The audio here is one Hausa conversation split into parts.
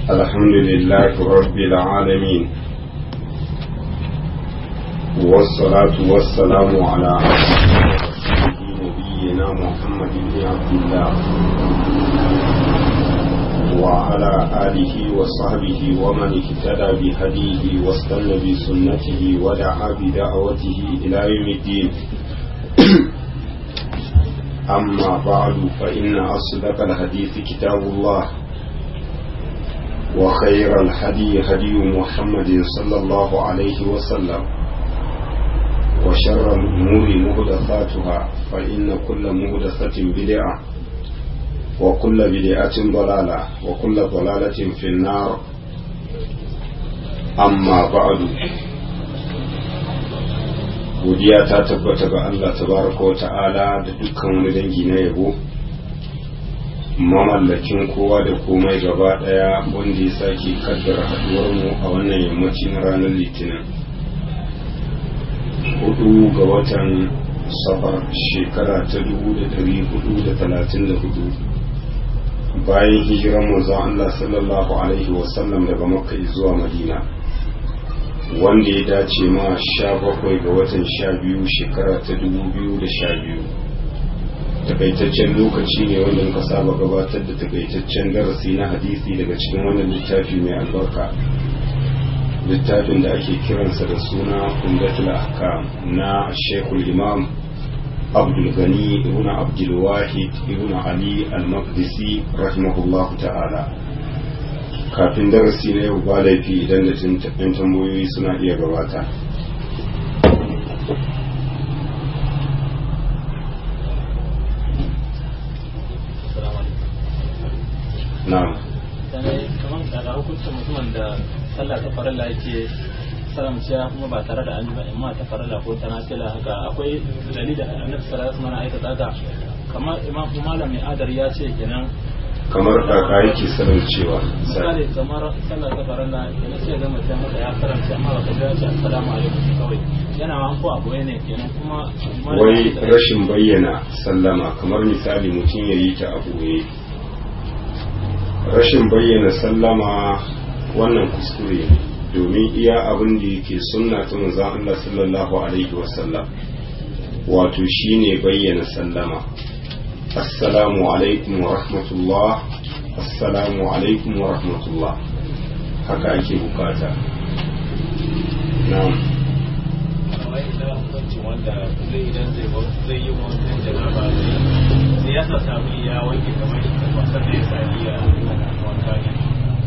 الحمد لله رب العالمين والصلاة والسلام على نبينا محمد بن عبد الله وعلى آله وصحبه ومن اهتدى بهديه واستنى بسنته ودعا بدعوته إلى يوم الدين أما بعد فإن أصدق الحديث كتاب الله وخير الهدي هدي محمد صلى الله عليه وسلم وشر الأمور مهدثاتها فإن كل مهدثة بدعة وكل بدعة ضلالة وكل ضلالة في النار أما بعد godiya ta tabbata ga Allah tabaraka wa ta'ala da dukkan wani dangi na yabo mamallakin kowa da komai gaba daya wanda ya sake kaddara haduwar mu a wannan yammaci na ranar litinin hudu ga watan safar shekara ta dubu da dari hudu da talatin da hudu bayan hijiran manzon Allah sallallahu alaihi wasallam daga makka zuwa madina wanda ya dace ma sha bakwai ga watan sha biyu shekara ta dubu biyu da sha biyu takaitaccen lokaci ne wanda muka saba gabatar da takaitaccen darasi na hadisi daga cikin wannan littafi mai albarka littafin da ake kiransa da suna umdatul ahkam na shekul imam abdul gani ibn abdul wahid ibn ali al-maqdisi rahimahullah ta'ala kafin darasi na yau ba laifi idan da tuntuɓin tambayoyi suna iya gabata na'am kamar da hukuncin mutumin da sallah ta farilla yake salamciya kuma ba tare da an ba amma ta farilla ko ta nafila haka akwai dalilin da annabi sallallahu alaihi wasallam aikata haka kamar imam malam mai adar ya ce kenan kamar kaka yake sanin cewa misali kamar sallah ta farilla kenan sai ga mutum haka ya karanta amma ba ka ga ce assalamu alaikum kawai yana ma ko abu ne kenan kuma wai rashin bayyana sallama kamar misali mutum ya yi ta abu ne rashin bayyana sallama wannan kuskure ne domin iya abin da yake sunna ta manzon Allah sallallahu alaihi wasallam wato shine bayyana sallama assalamu alaikum wa rahmatullah assalamu alaikum wa rahmatullah haka ake bukata na'am wanda zai idan zai yi wancan janaba sai ya sa sami ya wanke kamar wasan da ya sami ya wanka ne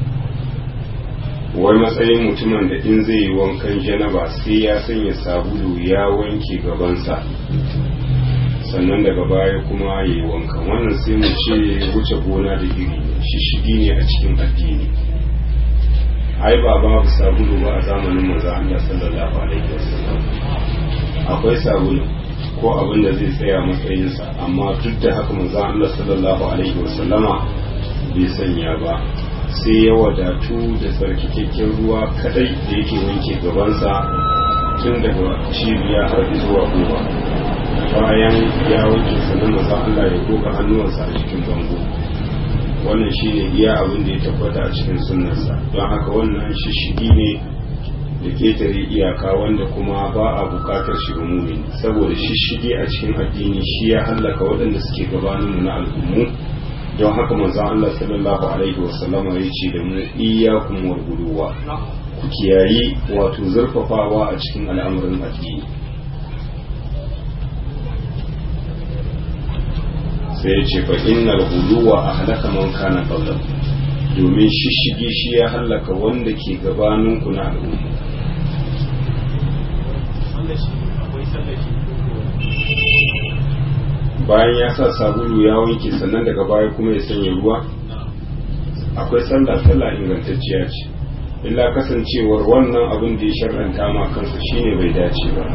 wai matsayin mutumin da in zai yi wankan janaba sai ya sanya sabulu ya wanke gabansa sannan daga baya kuma ya yi wankan wannan sai mu ce wuce gona da iri shishigi ne a cikin addini ai ba babu sabulu ba a zamanin maza Allah sallallahu alaihi wasallam akwai sabulu ko abin da zai tsaya matsayinsa amma duk da haka maza Allah sallallahu alaihi wasallama bai sanya ba sai ya wadatu da tsarkakakken ruwa kadai da yake wanke gabansa tun daga cibiya har zuwa goma bayan ya wanke sannan maza Allah ya goga hannuwansa a cikin bango wannan shine iya abin da ya tabbata a cikin sunnarsa don haka wannan shishigi ne da ketare iyaka wanda kuma ba a bukatar shi umumi saboda shishigi a cikin addini shi ya hallaka waɗanda suke gabaninmu na al'ummu don haka manzo Allah sallallahu alaihi wasallama ya ce da mu iyyakum wal guduwa ku kiyayi wato zurfafawa a cikin al'amuran addini sai ya ce fa innal guduwa ahlaka man kana qablakum domin shishigi shi ya hallaka wanda ke gabaninku na al'umma bayan ya sa sabulu ya wanke sannan daga baya kuma ya sanya ruwa akwai sallah sallah ingantacciya ce illa kasancewar wannan abin da ya shar'anta ma kansa shine bai dace ba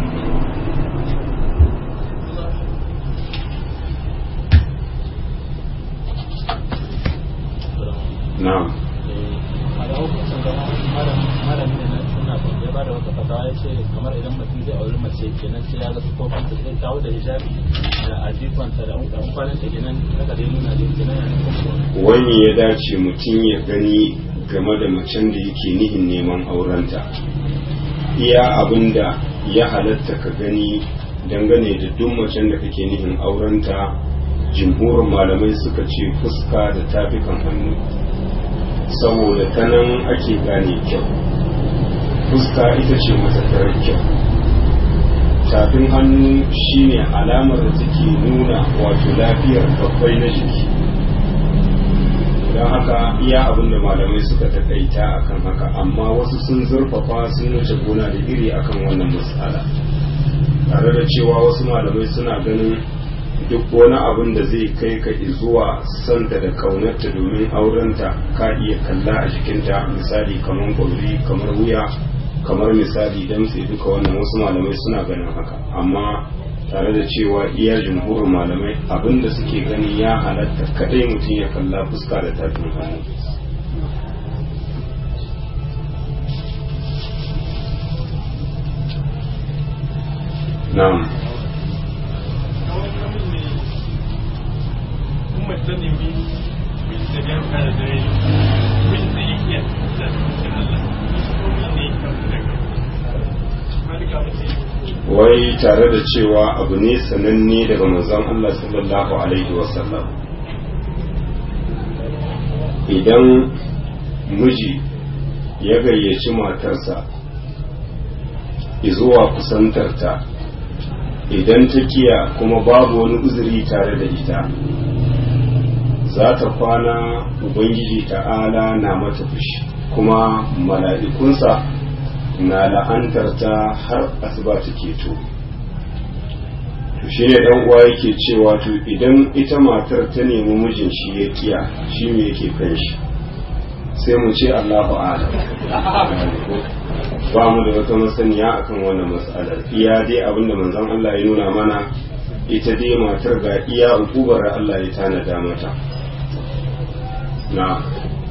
na'am a da hukuncin gama malami da na suna ya ba da wata fatawa ya ce kamar idan mutum zai auri mace kenan sai ya ga sufofin ta zai kawo da hijabi da ajikonta da kwanan ta kenan haka dai nuna da kenan yana nufin wani ya dace mutum ya gani game da macen da yake nihin neman aurenta iya abin da ya halatta ka gani dangane da duk macen da kake nihin aurenta jimhurin malamai suka ce fuska da tafikan hannu saboda ta nan ake gane kyau fuska ita ce matakarar kyau tafin hannu shine alamar da take nuna wato lafiyar babbai na jiki don haka iya abin da malamai suka takaita akan haka amma wasu sun zurfafa sun wuce gona da iri akan wannan matsala tare da cewa wasu malamai suna ganin duk wani abin da zai kai ka zuwa santa da kaunarta domin aurenta ka iya kalla a jikinta misali kamar kwauri kamar wuya kamar misali damtse duka wannan wasu malamai suna ganin haka amma tare da cewa iya jumhurin malamai abinda suke gani ya halatta kadai mutum ya kalla fuska da tafin hannu na'am wai tare da cewa abu ne sananne daga manzon Allah sallallahu alaihi wasallam idan miji ya gayyaci matarsa zuwa kusantarta idan ta kiya kuma babu wani uzuri tare da ita za ta kwana ubangiji ta'ala na mata fushi kuma mala'ikunsa na la'antarta har asuba ta keto to shi ne dan uwa yake cewa to idan ita matar ta nemi mijin shi ya kiya shi me yake kan shi sai mu ce Allahu a'lam ba mu da wata masaniya akan wannan mas'alar iya dai abinda manzon Allah ya nuna mana ita dai matar ga iya ukubar Allah ya tanada mata na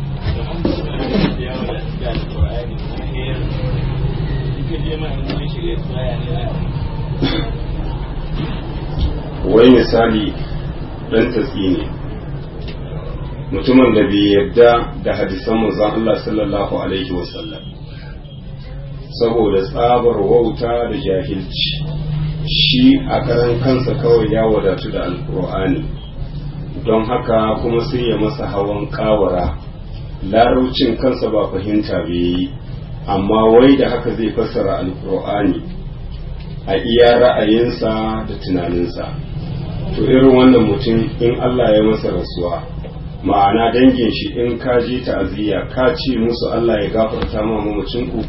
wai misali dan tatsi ne mutumin da bai yarda da hadisan manzon Allah sallallahu alaihi wasallam saboda tsabar wauta da jahilci shi a karan kansa kawai ya wadatu da alkur'ani don haka kuma sai ya masa hawan kawara laraucin kansa ba fahimta bai yi amma wai da haka zai fassara alkur'ani a iya ra'ayinsa da tunaninsa to irin wannan mutum in Allah ya masa rasuwa ma'ana dangin shi in ka je ta'aziyya ka ce musu Allah ya gafarta ma mamacinku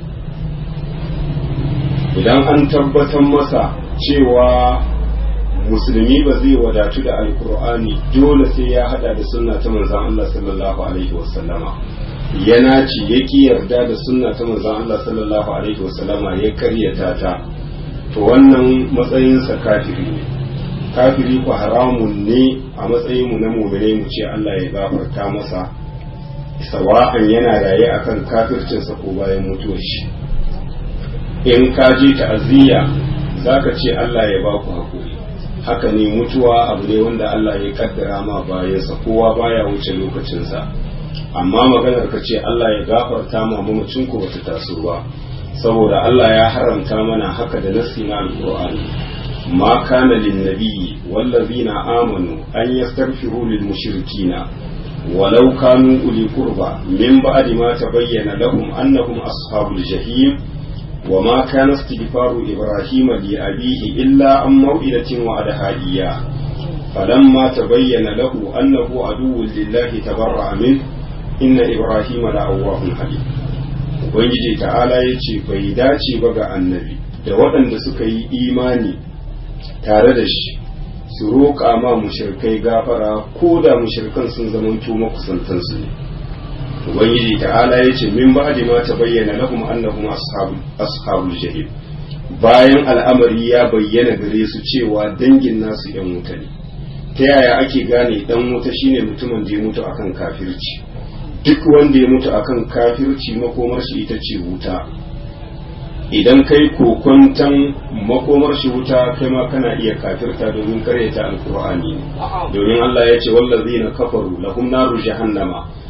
idan an tabbatar masa cewa musulmi ba zai wadatu da alkur'ani dole sai ya hada da sunna ta manzon Allah sallallahu alaihi wasallama yana ci ya ki yarda da sunna ta manzon Allah sallallahu alaihi wasallama ya karyata ta to wannan matsayinsa kafiri ne kafiri ku haramun ne a matsayin mu na mu'mine mu ce Allah ya gafarta masa sawa'an yana raye akan kafircinsa ko bayan mutuwar shi in ka je ta'aziyya zaka ce Allah ya ba ku hakuri haka ne mutuwa abu ne wanda Allah ya kaddara ma bayansa kowa baya wuce lokacinsa amma maganar ka ce Allah ya gafarta ma mamacin ku bata taso ba saboda Allah ya haramta mana haka da nassi na alqur'ani ma kana lin nabiyyi wallazina amanu an yastaghfiru lil mushrikina ولو كانوا أولي قربى من بعد ما تبين لهم أنهم أصحاب الجحيم وما كان استغفار إبراهيم لأبيه إلا عن موئلة وعدها إياه فلما تبين له أنه عدو لله تبرأ منه إن إبراهيم لأواه حليم Ubangiji ta'ala ya ce bai dace ba ga annabi da waɗanda suka yi imani tare da shi su roƙa ma mushirkai gafara ko da mushirkan sun zamanto makusantansu ne ubangiji ta'ala ya ce min ba'di ma ta bayyana lahum annahum ashabul jahim bayan al'amari ya bayyana gare su cewa dangin nasu yan wuta ne ta yaya ake gane dan wuta shine mutumin da ya mutu akan kafirci duk wanda ya mutu akan kafirci makomar shi ita ce wuta idan kai kokontan makomar shi wuta kai ma kana iya kafirta domin karyata alkur'ani domin Allah ya ce wallazina kafaru lahum naru jahannama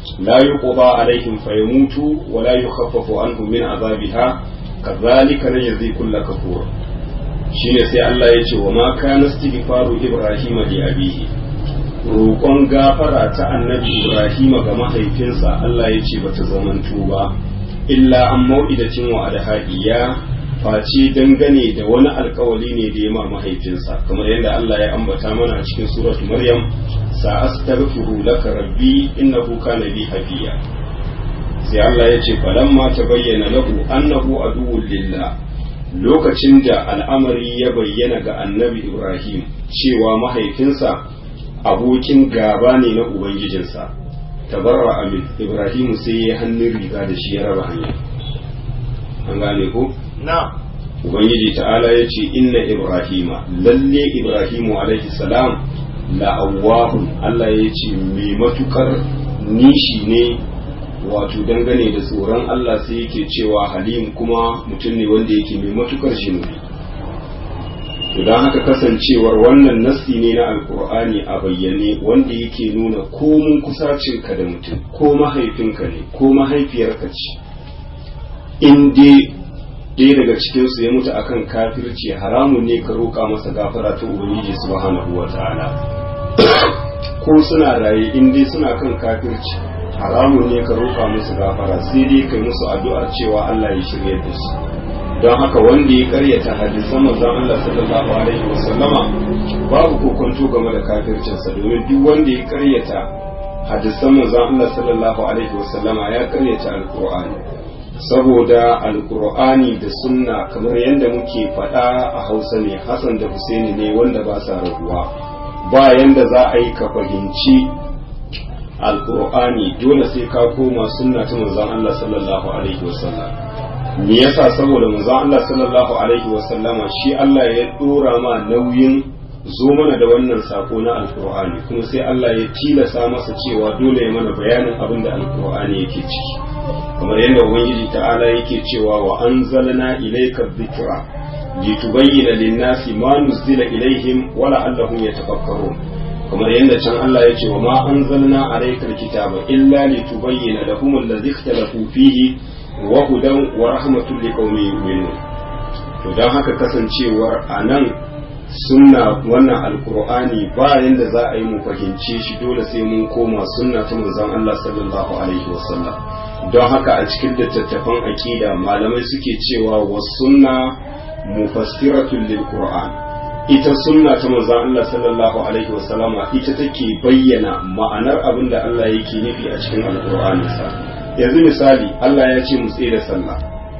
la yuqda alaihim fayamutu wa la yukhaffafu anhum min azabiha kadhalika najzi kull kafur shine sai Allah ya ce wa ma kana istighfaru ibrahim li abihi roƙon gafara ta annabi ibrahim ga mahaifinsa Allah ya ce bata zamanto ba illa an mau'idatin wa adhaqiya face dangane da wani alkawali ne da ya ma mahaifinsa kamar yadda Allah ya ambata mana a cikin suratu Maryam sa astaghfiru laka rabbi innahu kana bi hafiya sai Allah ya ce falamma tabayyana lahu annahu aduwwul lillah lokacin da al'amari ya bayyana ga annabi Ibrahim cewa mahaifinsa abokin gaba ne na ubangijinsa tabarra amin Ibrahim sai ya hannun riga da shi ya raba hanya an gane ko na ubangiji ta'ala ya ce inna ibrahima lalle ibrahimu alaihi salam la'awahun Allah ya ce mai matukar nishi ne wato dangane da tsoron Allah sai yake cewa halim kuma mutum ne wanda yake mai matukar shinubi don haka kasancewar wannan nassi ne na alkur'ani a bayyane wanda yake nuna komun kusacinka da mutum ko mahaifinka ne ko mahaifiyarka ce in dai ɗaya daga cikinsu ya mutu akan kafirci haramun ne ka roƙa masa gafara ta ubangiji subhanahu wa ta'ala ko suna raye in dai suna kan kafirci haramun ne ka roƙa musu gafara sai dai kai musu addu'ar cewa Allah ya shirye da su don haka wanda ya karyata hadisan manzon Allah sallallahu alaihi wa sallama babu kokonto game da kafircinsa domin duk wanda ya karyata hadisan manzon Allah sallallahu alaihi wa sallama ya karyata alqur'ani saboda alkur'ani da sunna kamar yadda muke faɗa a hausa ne hassan da husaini ne wanda ba sa rabuwa ba yanda za a yi ka fahimci alkur'ani dole sai ka koma sunna ta manzon Allah sallallahu alaihi wasallam me yasa saboda manzon Allah sallallahu alaihi wasallama shi Allah ya dora ma nauyin zo mana da wannan sako na alkur'ani kuma sai Allah ya tilasa masa cewa dole ya mana bayanin abin da alkur'ani yake ciki kamar yadda ubangiji ta'ala yake cewa wa anzalna ilayka dhikra litubayyana lin-nasi ma nuzila ilaihim wa la'allahum yatafakkarun kamar yadda can Allah ya ce wa ma anzalna alayka alkitaba illa litubayyana lahum alladhi ikhtalafu fihi wa hudan wa rahmatun liqaumin yu'minun to dan haka kasancewar anan sunna wannan alkur'ani ba yanda za a yi mu fahimce shi dole sai mun koma sunna ta manzon Allah sallallahu alaihi wasallam don haka a cikin littattafan aqida malamai suke cewa was sunna mufassiratul lil qur'an ita sunna ta manzon Allah sallallahu alaihi wasallama ita take bayyana ma'anar abin da Allah yake nufi a cikin alkur'ani sa yanzu misali Allah ya ce mu tsaye da sallah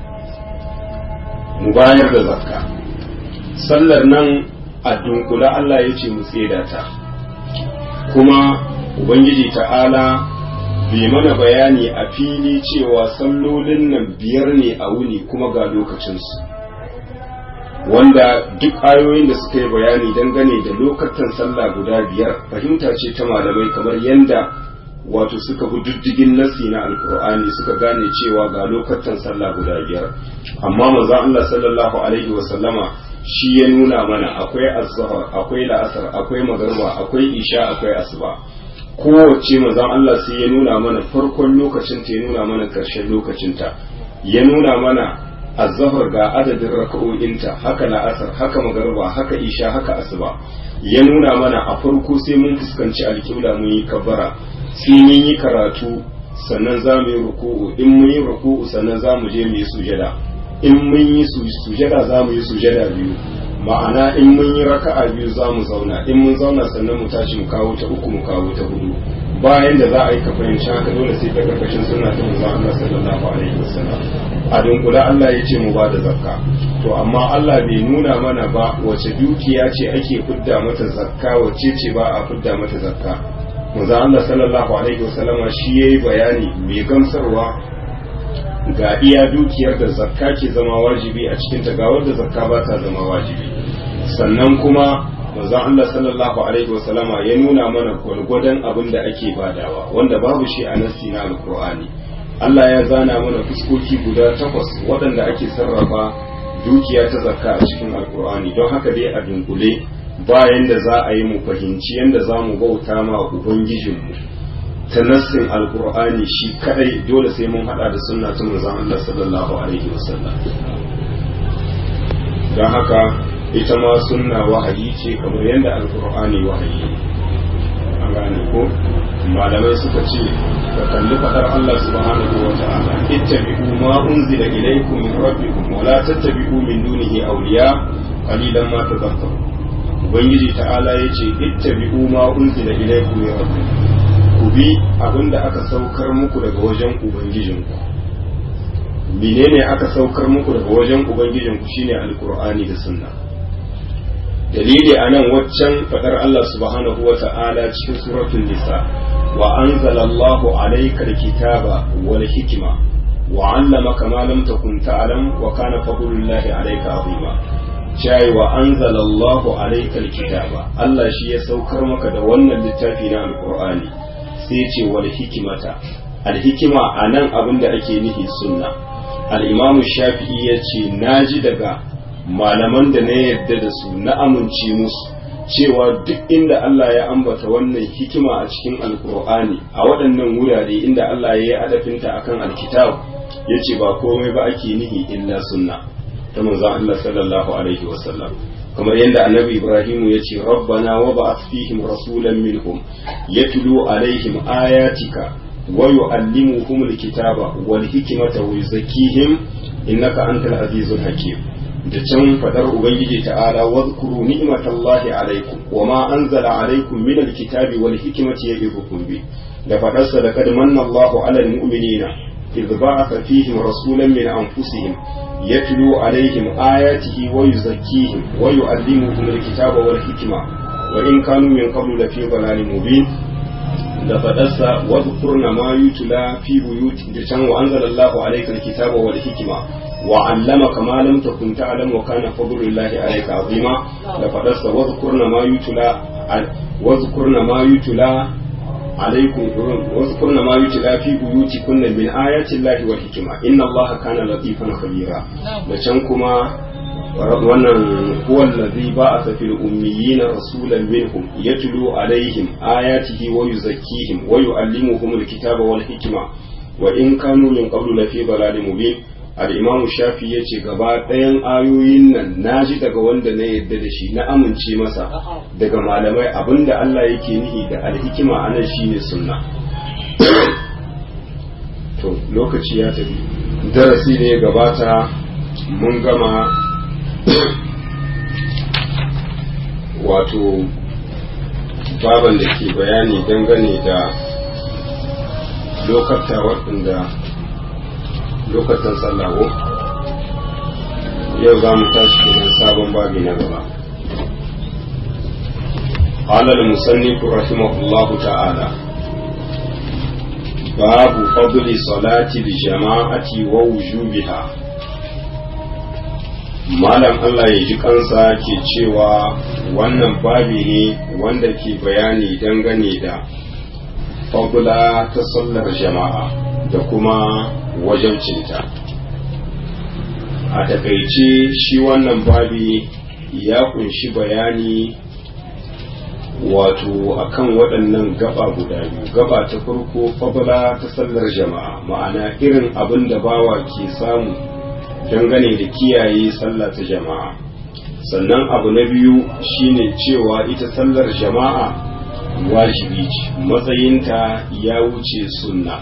mu bayar da zakka sallar nan a dunkula Allah ya ce mu tseda ta kuma ubangiji ta'ala bai mana bayani a fili cewa sallolin nan biyar ne a wuni kuma ga lokacinsu wanda duk ayoyin da suka yi bayani dangane da lokacin sallah guda biyar fahimta ce ta malamai kamar yanda wato suka bi diddigin nasi na alkur'ani suka gane cewa ga lokacin sallah guda biyar amma manzon Allah sallallahu alaihi wa sallama shi ya nuna mana akwai azhar akwai la'asar akwai magarba akwai isha akwai asuba kowace manzon Allah sai ya nuna mana farkon lokacin ta ya nuna mana karshen lokacin ta ya nuna mana azhar ga adadin raka'o'inta haka la'asar haka magarba haka isha haka asuba ya nuna mana a farko sai mun fuskanci alƙibla mun yi kabbara sai mun yi karatu sannan za mu yi ruku'u in mun yi ruku'u sannan za mu je mu yi sujada in mun yi sujada za mu yi sujada biyu ma'ana in mun yi raka'a biyu za mu zauna in mun zauna sannan mu tashi mu kawo ta uku mu kawo ta hudu bayan da za a yi ka fahimci haka dole sai ta karkashin suna ta manzo Allah sallallahu alaihi wasallam a dunkula Allah ya ce mu ba da zakka to amma Allah bai nuna mana ba wace dukiya ce ake fidda mata zakka wace ce ba a fidda mata zakka manzo Allah sallallahu alaihi wasallama shi yayi bayani mai gamsarwa ga iya dukiyar da zakka ke zama wajibi a cikin ta ga wanda zakka ba ta zama wajibi sannan kuma manzo Allah sallallahu alaihi wasallama ya nuna mana gwargwadon abin da ake badawa wanda babu shi a nassi na alqur'ani Allah ya zana mana fuskoki guda takwas waɗanda ake sarrafa dukiya ta zakka a cikin alqur'ani don haka dai a dunkule bayan da za a yi mu fahimci yadda za mu bauta ma ubangijinmu ta nassin alkur'ani shi kadai dole sai mun hada da sunna ta manzon Allah sallallahu alaihi wasallam don haka ita ma sunna wahayi ce kamar yadda alkur'ani wahayi an gane ko malamai suka ce ka kalli fadar Allah subhanahu wa ta'ala ittabi'u ma unzila ilaykum min rabbikum wa la tattabi'u min dunihi awliya qalilan ma tadhakkarun ubangiji ta'ala yace ittabi'u ma unzila ilaykum min rabbikum ku bi abinda aka saukar muku daga wajen ubangijinku menene aka saukar muku daga wajen ubangijinku shine alqur'ani da sunna dalili a nan waccan faɗar Allah subhanahu wa ta'ala cikin suratul nisa wa anzalallahu alaykal kitaba wal hikma wa 'allamaka ma lam takun ta'lam wa kana fadlullahi alayka 'azima cai wa anzalallahu alaykal kitaba Allah shi ya saukar maka da wannan littafi na alqur'ani sai ya ce wal hikmata al hikima anan abinda ake nufi sunna al-imamu shafi'i ya ce naji daga malaman da na yarda da su na amince musu cewa duk inda Allah ya ambata wannan hikima a cikin alkur'ani a waɗannan wurare inda Allah ya yi adafinta akan alkitab ya ce ba komai ba ake nihi illa sunna ta manzon Allah sallallahu alaihi wasallam kamar yadda annabi Ibrahim ya ce rabbana wa ba'ath fihim rasulan minhum yatlu alaihim ayatika wa yu'allimuhum alkitaba wal hikmata wa yuzakkihim innaka antal azizul hakim da can fadar ubangiji ta'ala wadhkuru ni'matallahi alaikum wama anzala alaikum min alkitabi wal hikmati ya'idukum bi da fadar sa da kad manna Allahu 'alal mu'minina idh ba'atha fihim rasulan min anfusihim yatlu alaihim ayatihi wa yuzakkihim wa yu'allimuhum alkitaba wal hikma wa in kanu min qablu lafi dhalalin mubin da fadarsa wadhkurna ma yutla fi buyuti da can wa anzala Allahu alayka alkitaba wal hikma wa 'allamaka ma lam takun ta'lam wa kana fadlullahi alayka 'azima da fadarsa wadhkurna ma yutla wadhkurna ma yutla عليكم واذكرن ما يتلى في بيوتكن من آيات الله والحكمة إن الله كان لطيفا خبيرا لشنكما wannan huwa allazi ba'atha fil ummiyina rasulan minhum yatlu alaihim ayatihi wa yuzakkihim wa yu'allimuhum alkitaba wal hikma wa in kanu min qablu lafi dalalin mubin al-imam shafi yace gaba ɗayan ayoyin nan naji daga wanda na yadda da shi na amince masa daga malamai abinda Allah yake nihi da al-hikma anan shine sunna to lokaci ya tafi darasi ne ya gabata mun gama wato baban da ke bayani dangane da lokata waɗanda lokacin sallawo yau za mu tashi kenan sabon babi na gaba قال المصنف رحمه الله تعالى باب فضل صلاة الجماعة ووجوبها malam Allah ya ji kansa ke cewa wannan babi ne wanda ke bayani dangane da fagula ta sallar jama'a da kuma wajabcinta a takaice shi wannan babi ya kunshi bayani wato akan waɗannan gaba guda biyu gaba ta farko fagula ta sallar jama'a ma'ana irin abin da bawa ke samu dangane da kiyaye sallah ta jama'a sannan abu na biyu shine cewa ita sallar jama'a wajibi ce matsayinta ya wuce sunna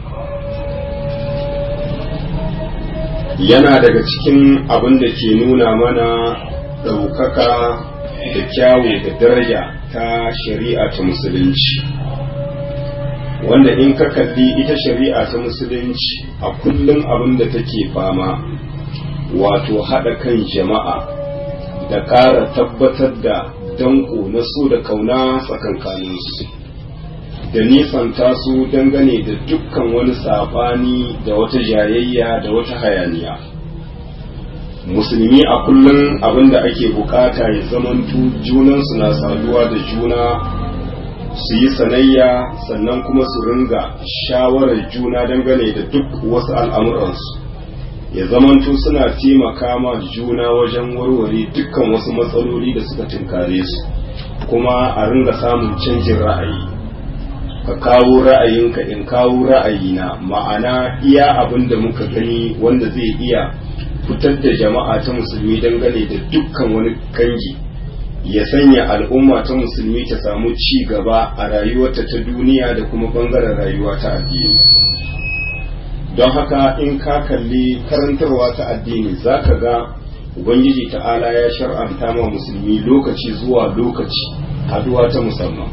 yana daga cikin abin da ke nuna mana ɗaukaka da kyawu da daraja ta shari'a ta musulunci wanda in ka kalli ita shari'a ta musulunci a kullum abin da take fama wato haɗa kan jama'a da ƙara tabbatar da danko na so da kauna tsakankaninsu da nisanta su dangane da dukkan wani saɓani da wata jayayya da wata hayaniya musulmi a kullum abin da ake bukata ya zamantu junansu na saduwa da juna su yi sanayya sannan kuma su ringa shawarar juna dangane da duk wasu al'amuransu ya zamanto suna taimaka ma juna wajen warware dukkan wasu matsaloli da suka tunkare su kuma a ringa samun canjin ra'ayi ka kawo ra'ayinka in kawo ra'ayina ma'ana iya abin da muka gani wanda zai iya fitar da jama'a ta musulmi dangane da dukkan wani kangi ya sanya al'umma ta musulmi ta samu ci gaba a rayuwarta ta duniya da kuma bangaren rayuwa ta addini don haka in ka kalli karantarwa ta addini za ka ga ubangiji ta'ala ya shar'anta ma musulmi lokaci zuwa lokaci haduwa ta musamman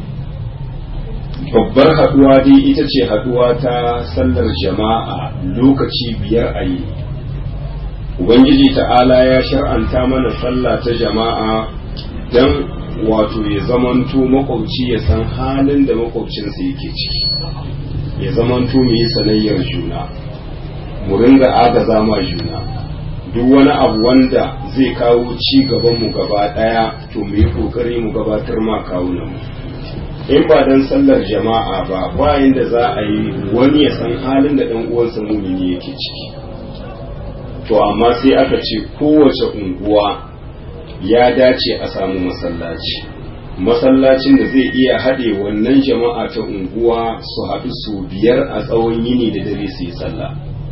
babbar haduwa dai ita ce haduwa ta sallar jama'a lokaci biyar a yi ubangiji ta'ala ya shar'anta mana sallah ta jama'a don wato ya zamanto makwabci ya san halin da makwabcinsa yake ciki ya zamanto mu yi sanayyar juna mu ringa agaza ma juna duk wani abu wanda zai kawo ci gaban mu gaba daya to mu yi kokari mu gabatar ma kawunan mu in ba dan sallar jama'a ba bayan da za a yi wani ya san halin da dan uwansa mumini yake ciki to amma sai aka ce kowace unguwa ya dace a samu masallaci masallacin da zai iya haɗe wannan jama'a ta unguwa su haɗu su biyar a tsawon yini da dare su yi sallah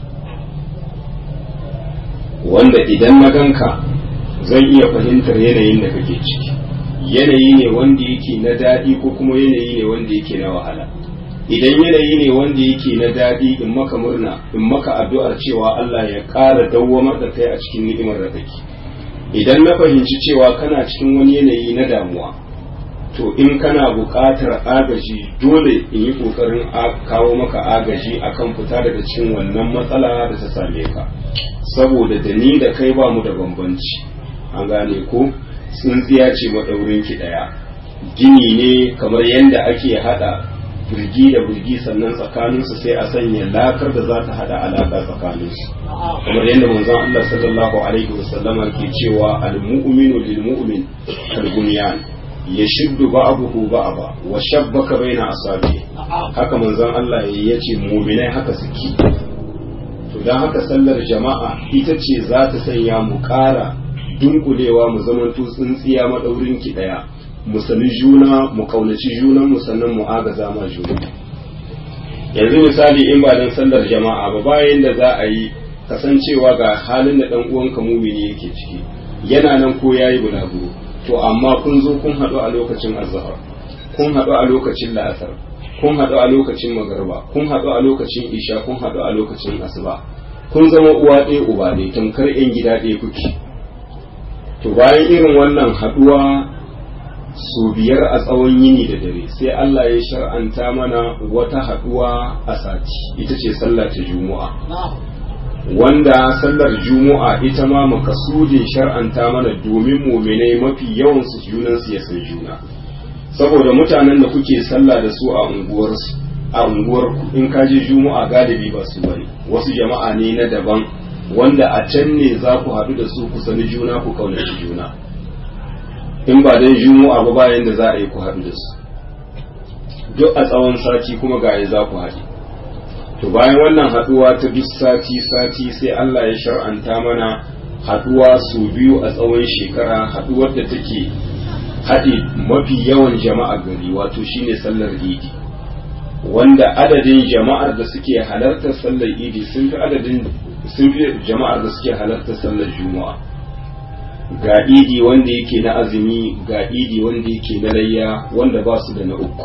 wanda idan na ganka zan iya fahimtar yanayin da kake ciki yanayi ne wanda yake na daɗi ko kuma yanayi ne wanda yake na wahala idan yanayi ne wanda yake na daɗi in maka murna in maka addu'ar cewa Allah ya ƙara dawwamar da kai a cikin ni'imar da kake idan na fahimci cewa kana cikin wani yanayi na damuwa to in kana buƙatar agaji dole in yi ƙoƙarin kawo maka agaji akan fita daga cikin wannan matsala da ta same ka saboda da ni da kai ba mu da bambanci an gane ko tsintsiya ce maɗaurin ki ɗaya gini ne kamar yadda ake haɗa birgi da birgi sannan tsakaninsu sai a sanya lakar da za ta haɗa alaƙa tsakaninsu kamar yadda manzon Allah sallallahu alaihi wasallama ke cewa al-mu'minu lil mu'min kal bunyan yashuddu ba'dahu ba'da wa shabbaka baina asabi haka manzon Allah ya ce mu'minai haka suke to dan haka sallar jama'a ita ce za ta sanya mu ƙara dunkulewa mu zamanto tsintsiya madaurin ki daya mu sani juna mu kaunaci junan mu sannan mu agaza ma juna yanzu misali in ba dan sallar jama'a ba bayan da za a yi kasancewa ga halin da dan uwanka mumini yake ciki yana nan ko yayi bulaguro to amma kun zo kun haɗu a lokacin azhar kun haɗu a lokacin la'asar kun haɗu a lokacin magarba kun haɗu a lokacin isha kun haɗu a lokacin asuba kun zama uwa ɗaya uba ɗaya tamkar yan gida ɗaya kuke to bayan irin wannan haɗuwa su biyar a tsawon yini da dare sai Allah ya shar'anta mana wata haɗuwa a sati ita ce sallah ta juma'a wanda sallar juma'a ita ma makasudin shar'anta mana domin muminai mafi yawan su junan su ya san juna saboda mutanen da kuke sallah da su a unguwar a unguwar in ka je juma'a galibi ba su bane wasu jama'a ne na daban wanda a can ne za ku haɗu da su ku sani juna ku kaunaci juna in ba dan juma'a ba bayan da za a yi ku haɗu da su duk a tsawon sati kuma ga za ku haɗu to bayan wannan haduwa ta duk sati sati sai Allah ya shar'anta mana haduwa su biyu a tsawon shekara haduwar da take haɗe mafi yawan jama'a gari wato shine sallar idi wanda adadin jama'ar da suke halartar sallar idi sun fi adadin sun fi jama'ar da suke halartar sallar juma'a ga idi wanda yake na azumi ga idi wanda yake na layya wanda ba su da na uku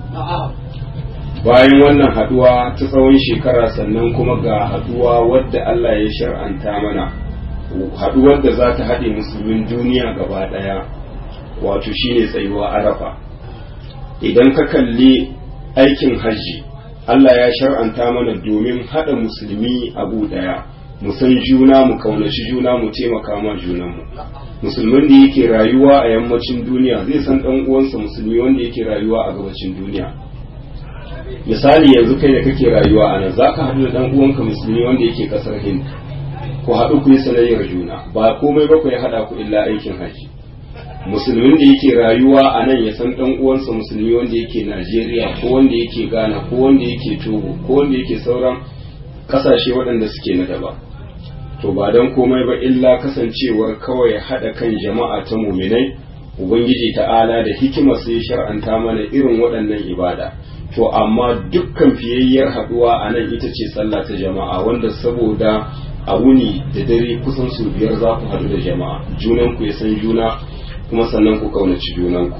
bayan wannan haduwa ta tsawon shekara sannan kuma ga haduwa wadda Allah ya shar'anta mana haduwar da za ta haɗe musulmin duniya gaba ɗaya wato shine tsayuwa arafa idan ka kalli aikin hajji Allah ya shar'anta mana domin haɗa musulmi abu ɗaya mu san juna mu kaunaci juna mu taimaka ma junanmu musulmin da yake rayuwa a yammacin duniya zai san ɗan uwansa musulmi wanda yake rayuwa a gabacin duniya misali yanzu kai da kake rayuwa a nan za ka haɗu da ɗan uwanka musulmi wanda yake ƙasar hind ku haɗu ku yi sanayyar juna ba komai ba ku ya haɗa ku illa aikin haji musulmin da yake rayuwa a nan ya san ɗan uwansa musulmi wanda yake najeriya ko wanda yake ghana ko wanda yake togo ko wanda yake sauran ƙasashe waɗanda suke na daba to ba don komai ba illa kasancewar kawai haɗa kan jama'a ta muminai ubangiji ta'ala da hikimar sai shar'anta mana irin waɗannan ibada to amma dukkan fiyayyar haduwa a nan ita ce sallah ta jama'a wanda saboda a wuni da dare kusan su biyar za ku haɗu da jama'a junanku ya san juna kuma sannan ku kaunaci junanku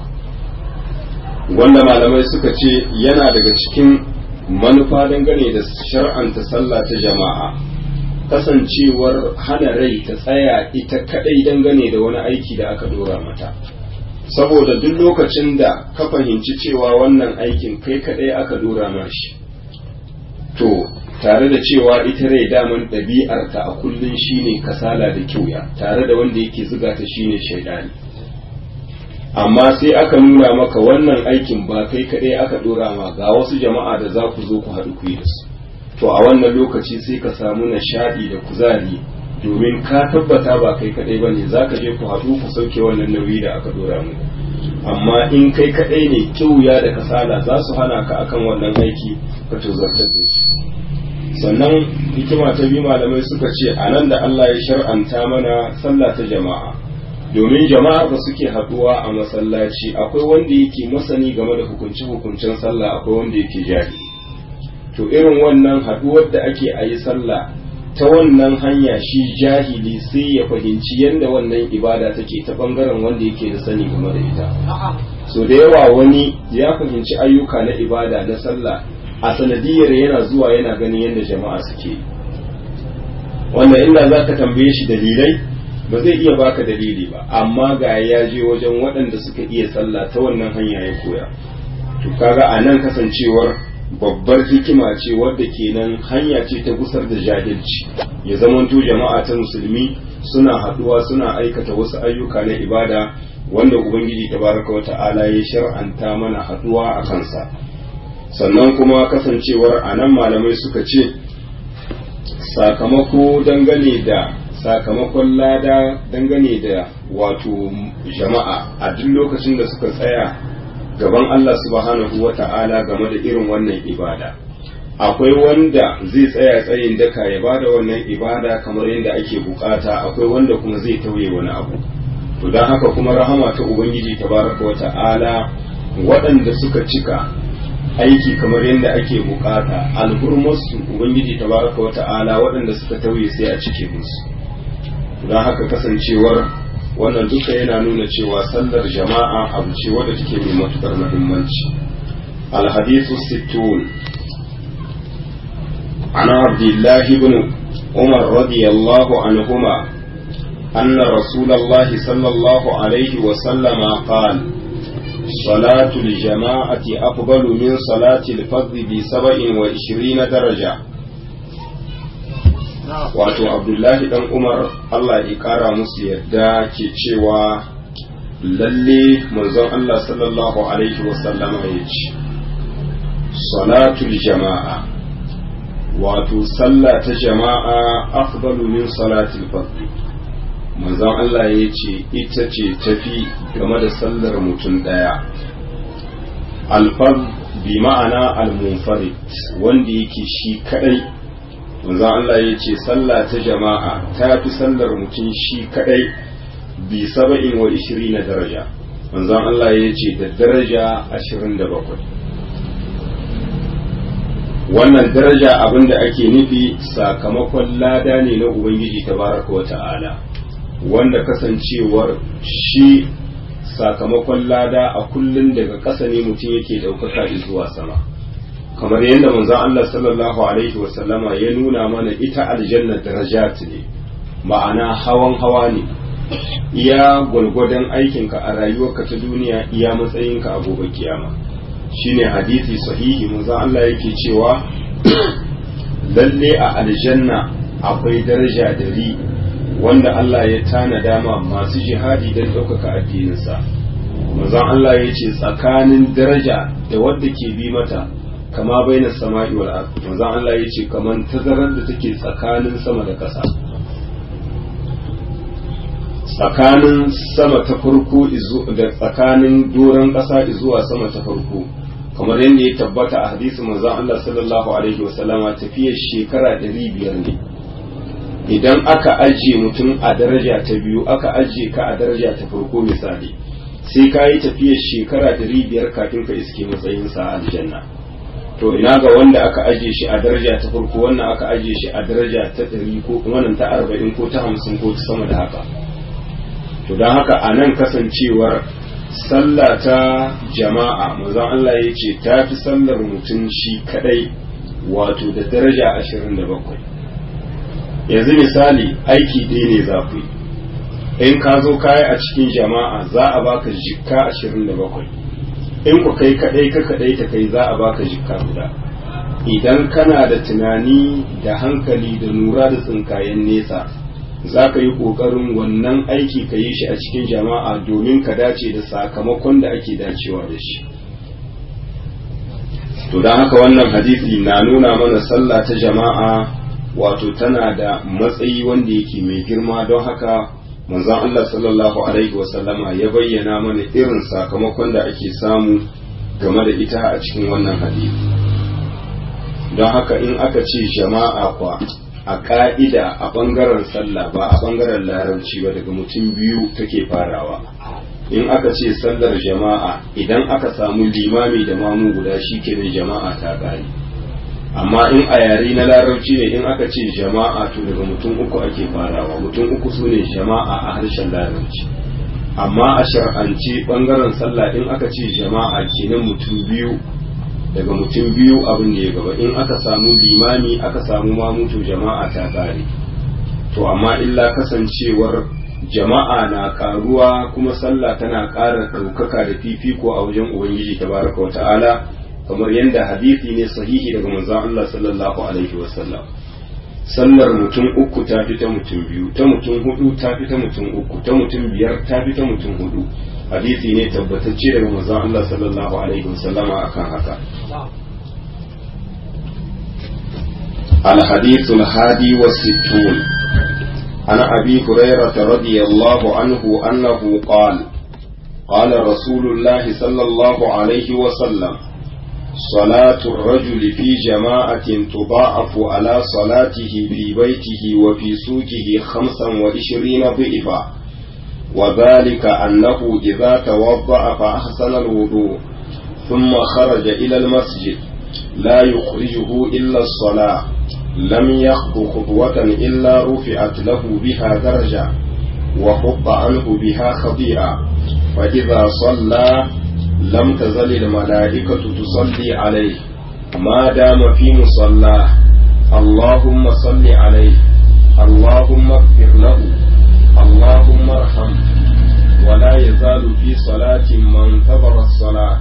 wanda malamai suka ce yana daga cikin manufa dangane da shar'anta sallah ta jama'a kasancewar hana rai ta tsaya ita kadai dangane da wani aiki da aka dora mata saboda duk lokacin da ka fahimci cewa wannan aikin kai kadai aka dora mashi to tare da cewa ita rai daman ɗabi'arta a kullum shine kasala da kyauya tare da wanda yake zuga ta shine shaidani amma sai aka nuna maka wannan aikin ba kai kadai aka dora ma ga wasu jama'a da za ku zo ku haɗu ku yi da su to a wannan lokaci sai ka samu nishaɗi da kuzari domin ka tabbata ba kai kadai bane za ka je ku haɗu ku sauke wannan nauyi da aka dora mu amma in kai kadai ne kyauya da kasala za su hana ka akan wannan aiki ka tozartar da shi sannan hikima ta biyu malamai suka ce a nan da Allah ya shar'anta mana sallah ta jama'a domin jama'a ba suke haɗuwa a masallaci akwai wanda yake masani game da hukunce-hukuncen sallah akwai wanda yake jahili to irin wannan haɗuwar da ake a yi sallah ta wannan hanya shi jahili sai ya fahimci yadda wannan ibada take ta bangaren wanda yake da sani game da ita so da yawa wani ya fahimci ayyuka na ibada na sallah a sanadiyar yana zuwa yana ganin yadda jama'a suke wannan inda za ka tambaye shi dalilai ba zai iya baka dalili ba amma ga ya je wajen waɗanda suka iya sallah ta wannan hanya ya koya to kaga a nan kasancewar babbar hikima ce wadda kenan hanya ce ta gusar da jahilci ya zamanto jama'a ta musulmi suna haduwa suna aikata wasu ayyuka na ibada wanda ubangiji tabaraka wa ta'ala ya shar'anta mana haduwa a kansa sannan kuma kasancewar a nan malamai suka ce sakamako dangane da sakamakon lada dangane da wato jama'a a duk lokacin da suka tsaya gaban Allah subhanahu wa ta'ala game da irin wannan ibada akwai wanda zai tsaya tsayin daka ya bada wannan ibada kamar yadda ake bukata akwai wanda kuma zai tauye wani abu to don haka kuma rahama ta ubangiji tabaraka wa ta'ala waɗanda suka cika aiki kamar yadda ake bukata alhurmarsu ubangiji tabaraka wa ta'ala waɗanda suka tauye sai a cike musu don haka kasancewar wannan duka yana nuna cewa sallar jama'a abu ce wadda take mai matukar muhimmanci alhadithu sittun عن عبد الله بن عمر رضي الله عنهما أن رسول الله صلى الله عليه وسلم قال صلاة الجماعة أفضل من صلاة الفرد بسبع وعشرين درجة wato abdullahi dan umar allah ya kara musu yadda ke cewa lalle manzon allah sallallahu alaihi wasallama ya ce salatul jama'a wato sallah ta jama'a afdalu min salatul fardhi manzon allah ya ce ita ce tafi game da sallar mutum daya alfard bi ma'ana al-munfarid wanda yake shi kadai manzon Allah ya ce sallah ta jama'a ta fi sallar mutum shi kadai bi saba'in wa ishirin na daraja manzon Allah ya ce da daraja ashirin da bakwai wannan daraja abin da ake nufi sakamakon lada ne na ubangiji tabaraka wa ta'ala wanda kasancewar shi sakamakon lada a kullum daga ƙasa ne mutum yake ɗaukaka zuwa sama kamar yadda manzon Allah sallallahu alaihi wasallama ya nuna mana ita aljanna darajat ne ma'ana hawan hawa ne iya gwalgwadon aikinka a rayuwarka ta duniya iya matsayinka a gobe kiyama shine hadisi sahihi manzon Allah yake cewa lalle a aljanna akwai daraja dari wanda Allah ya tana dama masu jihadi don ɗaukaka addininsa manzon Allah ya ce tsakanin daraja da wadda ke bi mata kama bainar sama'i wal ard manzon Allah ya ce kaman tazarar da take tsakanin sama da ƙasa tsakanin sama ta farko da tsakanin doron ƙasa zuwa sama ta farko kamar yadda ya tabbata a hadisi manzon Allah sallallahu alaihi wasallama tafiyar shekara ɗari biyar ne idan aka ajiye mutum a daraja ta biyu aka ajiye ka a daraja ta farko misali sai ka yi tafiyar shekara ɗari biyar kafin ka iske matsayinsa a aljanna to ina ga wanda aka aje shi a daraja ta farko wannan aka aje shi a daraja ta ɗari ko wannan ta arba'in ko ta hamsin ko ta sama da haka to don haka a nan kasancewar sallah ta jama'a mazan Allah ya ce ta fi sallar mutum shi kadai wato da daraja ashirin da bakwai yanzu misali aiki ɗaya ne za ku yi in ka zo kaya a cikin jama'a za a baka jikka ashirin da bakwai in ku kai kadai ka kadai ta kai za a baka jikka guda idan kana da tunani da hankali da nura da tsinkayen nesa za ka yi ƙoƙarin wannan aiki ka yi shi a cikin jama'a domin ka dace da sakamakon da ake dacewa da shi to don haka wannan hadisi na nuna mana sallah ta jama'a wato tana da matsayi wanda yake mai girma don haka manzon Allah sallallahu alaihi wasallama ya bayyana mana irin sakamakon da ake samu game da ita a cikin wannan hadisi don haka in aka ce jama'a kwa a ka'ida a ɓangaren sallah ba a ɓangaren larabci ba daga mutum biyu take farawa in aka ce sallar jama'a idan aka samu limami da mamu guda shi kenan jama'a ta ƙare amma in a yare na larabci ne in aka ce jama'a to daga mutum uku ake farawa mutum uku su ne jama'a a harshen larabci amma a shar'ance ɓangaren sallah in aka ce jama'a kenan mutum biyu daga mutum biyu abin da ya gaba in aka samu limami aka samu mamutu jama'a ta kare to amma illa kasancewar jama'a na karuwa kuma sallah tana ƙara ɗaukaka da fifiko a wajen ubangiji tabaraka wa ta'ala kamar yadda hadisi ne sahihi daga manzon Allah sallallahu alaihi wasallam sallar mutum uku ta fi ta mutum biyu ta mutum hudu ta fi ta mutum uku ta mutum biyar ta fi ta mutum hudu hadisi ne tabbatacce daga manzon Allah sallallahu alaihi wasallama akan haka الحديث الهادي والستون عن أبي هريرة رضي الله عنه أنه قال قال رسول الله صلى الله عليه وسلم صلاة الرجل في جماعة تضاعف على صلاته في بيته وفي سوقه خمسا وعشرين ضعفا وذلك أنه إذا توضأ فأحسن الوضوء ثم خرج إلى المسجد لا يخرجه إلا الصلاة لم يخطو خطوة إلا رفعت له بها درجة وحط عنه بها خطيئة فإذا صلى لم تزل الملائكة تصلي عليه ما دام في مصلاه اللهم صل عليه اللهم اغفر له اللهم ارحم ولا يزال في صلاة من انتظر الصلاة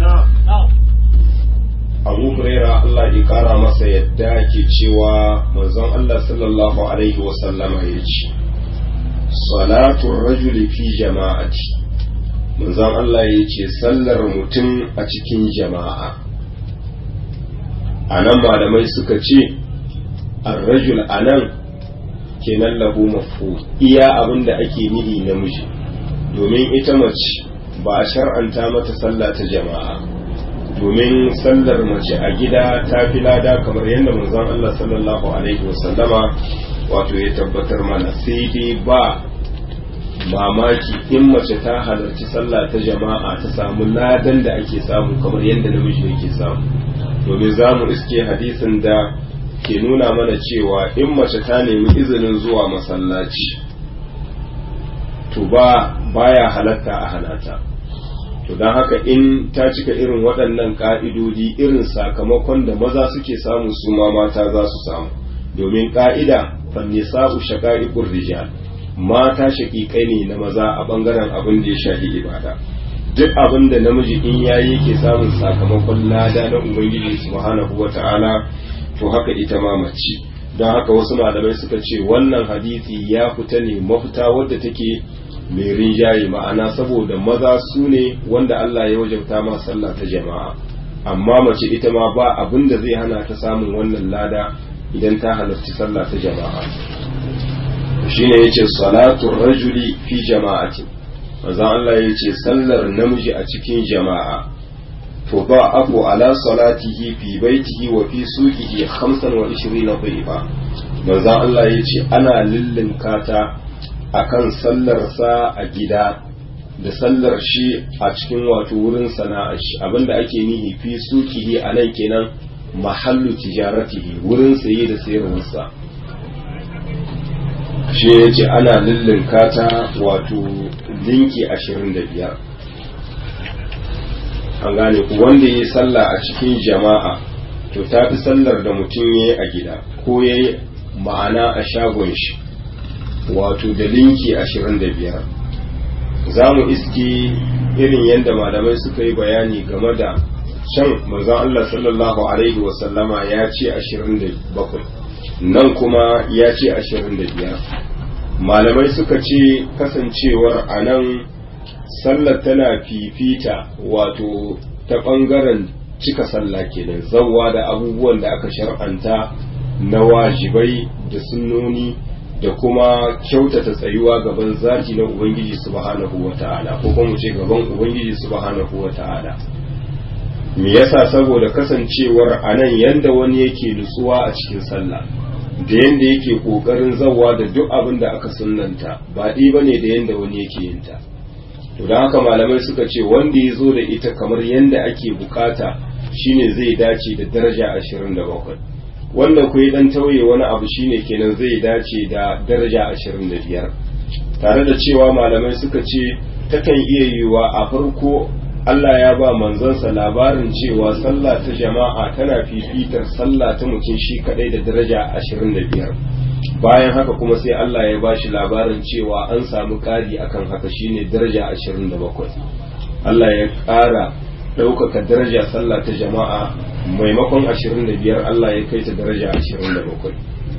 abu huraira Allah ya kara masa yadda ke cewa manzon Allah sallallahu alaihi wasallama ya ce salatun rajuli fi jama'ati manzon Allah ya ce sallar mutum a cikin jama'a a nan malamai suka ce ar-rajul anan kenan lahu mafu iya abin da ake nihi namiji domin ita mace ba a shar'anta mata sallah ta jama'a domin sallar mace a gida ta fi lada kamar yadda manzon Allah sallallahu alaihi wasallama wato ya tabbatar mana sai dai ba mamaki in mace ta halarci sallah ta jama'a ta samu ladan da ake samu kamar yadda namiji yake samu domin za mu iske hadisin da ke nuna mana cewa in mace ta nemi izinin zuwa masallaci to ba baya halatta a halata to don haka in ta cika irin waɗannan ƙa'idodi irin sakamakon da maza suke samu su ma mata za su samu domin ƙa'ida fannisa'u shaqa'iqur rijal mata shaƙiƙai ne na maza a ɓangaren abin da ya shafi ibada duk abin da namiji in yayi yake samun sakamakon lada na ubangiji subhanahu wata'ala to haka ita ma mace don haka wasu malamai suka ce wannan hadisi ya fita ne mafita wadda take mai rinjaye ma'ana saboda maza su ne wanda Allah ya wajabta ma sallah ta jama'a amma mace ita ma ba abin da zai hana ta samun wannan lada idan ta halarci sallah ta jama'a shine yace salatu rajuli fi jama'ati manzo Allah yace sallar namiji a cikin jama'a to ba abu ala salatihi fi baitihi wa fi suqihi 25 dhifa manzo Allah yace ana lillinka ta akan sallarsa a gida da sallar shi a cikin wato wurin sana'ar shi abinda ake nihi fi sukihi a nan kenan mahallu tijaratihi wurin saye da sayarwarsa shi ya ce ana lullunka ta wato linki ashirin da biyar an gane ku wanda ya yi sallah a cikin jama'a to ta fi sallar da mutum ya yi a gida ko ya yi ma'ana a shagon shi wato da linki ashirin da biyar za mu iski irin yadda malamai suka yi bayani game da can manzon Allah sallallahu alaihi wasallama ya ce ashirin da bakwai nan kuma ya ce ashirin da biyar malamai suka ce kasancewar a nan sallar tana fifita wato ta ɓangaren cika sallah kenan zawwa da abubuwan da aka shar'anta na wajibai da sunnoni da kuma kyautata tsayuwa gaban zaki na ubangiji subhanahu wata'ala ko kuma ce gaban ubangiji subhanahu wata'ala me yasa saboda kasancewar anan yanda wani yake nutsuwa a cikin sallah da yanda yake kokarin zawwa da duk abin da aka sunnanta ba ɗi bane da yanda wani yake yin ta to don haka malamai suka ce wanda ya zo da ita kamar yanda ake bukata shine zai dace da daraja ashirin da bakwai wanda ku yi dan tauye wani abu shine kenan zai dace da daraja ashirin da biyar tare da cewa malamai suka ce takan iya yiwuwa a farko Allah ya ba manzansa labarin cewa sallah ta jama'a tana fifitar sallah ta mutum shi kadai da daraja ashirin da biyar bayan haka kuma sai Allah ya ba shi labarin cewa an samu ƙari akan haka shine daraja ashirin da bakwai Allah ya ƙara ɗaukaka daraja sallah ta jama'a maimakon ashirin da biyar Allah ya kai ta daraja ashirin da bakwai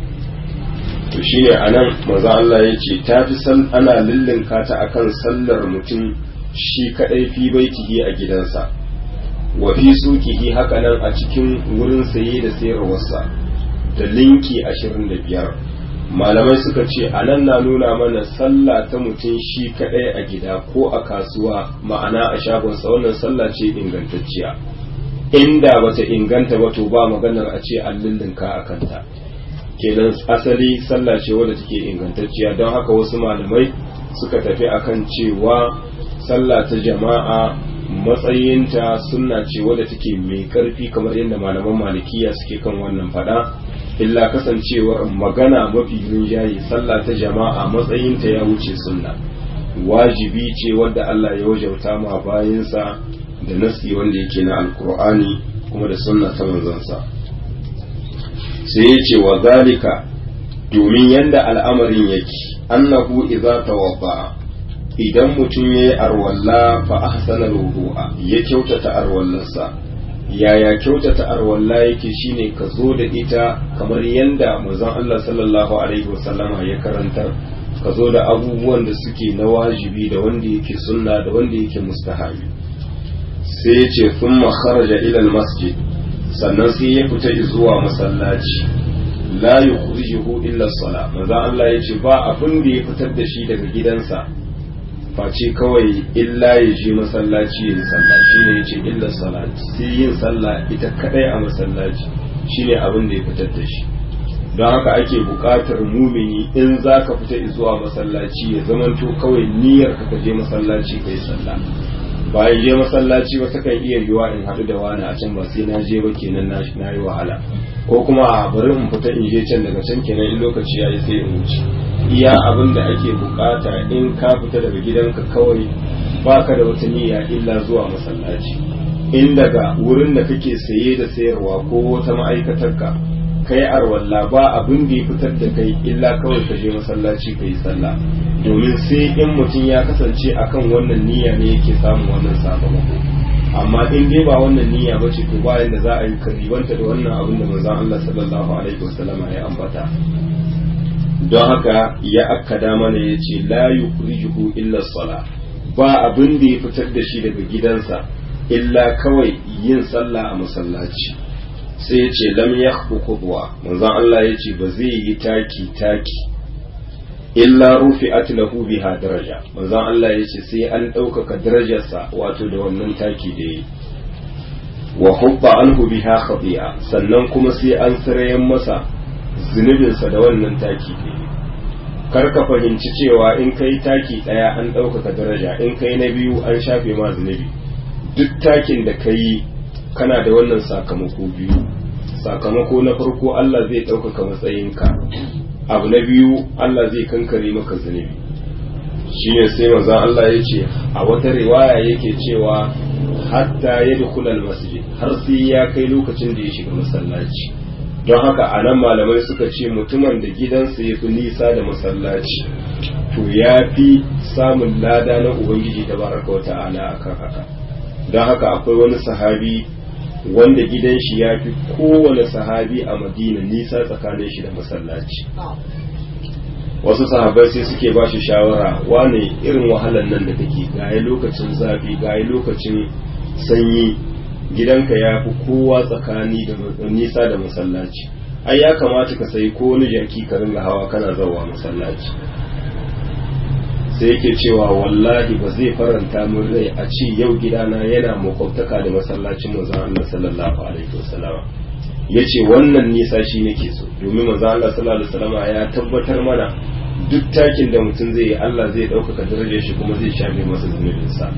to shine a nan maza Allah ya ce ta fi san ana lullunka ta akan sallar mutum shi kaɗai fi baitihi a gidansa wa fi sukihi haka nan a cikin wurin saye da sayarwarsa da linki ashirin da biyar malamai suka ce a nan na nuna mana sallah ta mutum shi kaɗai a gida ko a kasuwa ma'ana a shagonsa wannan sallah ce ingantacciya inda bata inganta ba to ba maganar a ce an lullunka a kanta kenan asali sallah ce wadda take ingantacciya don haka wasu malamai suka tafi akan cewa sallah ta jama'a matsayinta sunna ce wadda take mai karfi kamar yadda malaman malikiya suke kan wannan fada illa kasancewar magana mafi rinjaye sallah ta jama'a matsayinta ya wuce sunna wajibi ce wadda Allah ya wajauta ma bayansa da nasi wanda yake na alkur'ani kuma da sunna ta manzansa sai ya ce wa zalika domin yanda al'amarin yake annahu idza tawadda idan mutum yayi arwalla fa ahsana wudu'a ya kyautata arwallarsa yaya kyautata arwalla yake shine ka zo da ita kamar yanda manzon Allah sallallahu alaihi wasallama ya karantar ka zo da abubuwan da suke na wajibi da wanda yake sunna da wanda yake mustahabi sai ya ce thumma kharaja ila masjid sannan sai ya fita zuwa masallaci la yukhrijuhu illa as-salah manzo Allah ya ce ba abin da ya fitar da shi daga gidansa face kawai illa ya je masallaci yin sallah shine yace illa salat sai yin sallah ita kadai a masallaci shine abin da ya fitar da shi don haka ake buƙatar mumini in za ka fita zuwa masallaci ya zamanto kawai niyyar ka je masallaci kai sallah bayan je masallaci ba ta kan iya yiwa in haɗu da wani a can ba sai na je ba kenan na yi wahala ko kuma a bari in fita in je can daga can kenan in lokaci ya yi sai in wuce iya abin da ake bukata in ka fita daga gidanka kawai baka da wata niyya illa zuwa masallaci in daga wurin da kake saye da sayarwa ko wata ma'aikatarka kai arwalla ba abin da ya fitar da kai illa kawai ka je masallaci ka yi sallah domin sai in mutum ya kasance akan wannan niyya ne yake samun wannan sakamako amma in dai ba wannan niyya ba ce to bayan da za a yi karibanta da wannan abin da manzon Allah sallallahu alaihi wasallama ya ambata don haka ya akkada mana ya ce la yukhrijuhu illa sala ba abin da ya fitar da shi daga gidansa illa kawai yin sallah a masallaci sai ya ce lam yakhbu khudwa manzon Allah ya ce ba zai yi taki taki illa rufi'at lahu biha daraja manzon Allah ya ce sai an ɗaukaka darajarsa wato da wannan taki da yi wa hubba anhu biha khati'a sannan kuma sai an sirayen masa zunubinsa da wannan taki da yi kar ka fahimci cewa in kai taki ɗaya an ɗaukaka daraja in kai na biyu an shafe ma zunubi duk takin da ka yi kana da wannan sakamako biyu sakamako na farko Allah zai ɗaukaka matsayinka abu na biyu Allah zai kankare maka zunubi shi ne sai maza Allah ya ce a wata riwaya yake cewa hatta ya dukulal masjid har sai ya kai lokacin da ya shiga masallaci don haka a nan malamai suka ce mutumin da gidansa ya fi nisa da masallaci to ya fi samun lada na ubangiji da baraka wa ta'ala akan haka don haka akwai wani sahabi wanda gidan shi ya fi kowane sahabi a madina nisa tsakanin shi da masallaci wasu sahabai sai suke ba shi shawara wane irin wahalan nan da kake gaye lokacin zafi gaye lokacin sanyi gidanka ya fi kowa tsakani da nisa da masallaci ai ya kamata ka sayi ko wani jaki ka ringa hawa kana zawa masallaci sai yake cewa wallahi ba zai faranta min rai a ce yau gidana yana makwabtaka da masallacin manzon Allah sallallahu alaihi wasallam yace wannan nisa shi nake so domin manzon Allah sallallahu alaihi wasallam ya tabbatar mana duk takin da mutum zai yi Allah zai ɗaukaka darajar shi kuma zai shafe masa zunubinsa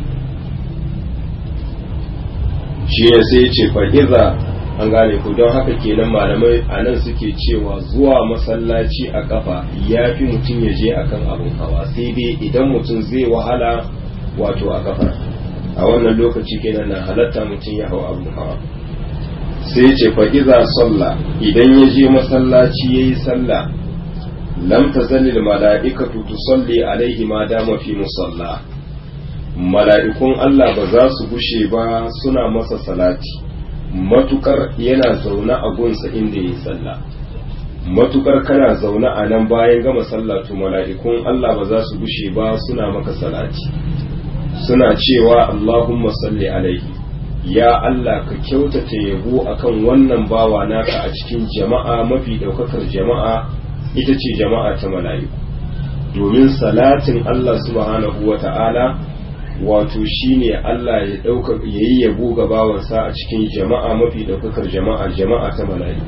shi ne sai ya ce fa'iza an gane ku don haka kenan malamai a nan suke cewa zuwa masallaci a kafa ya fi mutum ya je akan abin hawa sai dai idan mutum zai wahala wato a kafa a wannan lokaci kenan na halatta mutum ya hau abin hawa sai ce fa'iza salla idan ya je masallaci ya yi sallah lam tazalil mala'ikatu tusalli alaihi ma dama fi musalla mala'ikun Allah ba za su gushe ba suna masa salati matukar yana zaune a gunsa inda yi sallah matukar kana zaune a nan bayan gama sallah to mala'ikun Allah ba za su gushe ba suna maka salati suna cewa Allahumma salli alaihi ya Allah ka kyautata yabo akan wannan bawa naka a cikin jama'a mafi daukakar jama'a ita ce jama'a ta mala'iku domin salatin Allah subhanahu wa ta'ala wato shine Allah ya dauka yayi yabo ga bawansa a cikin jama'a mafi daukakar jama'a jama'a ta mala'iku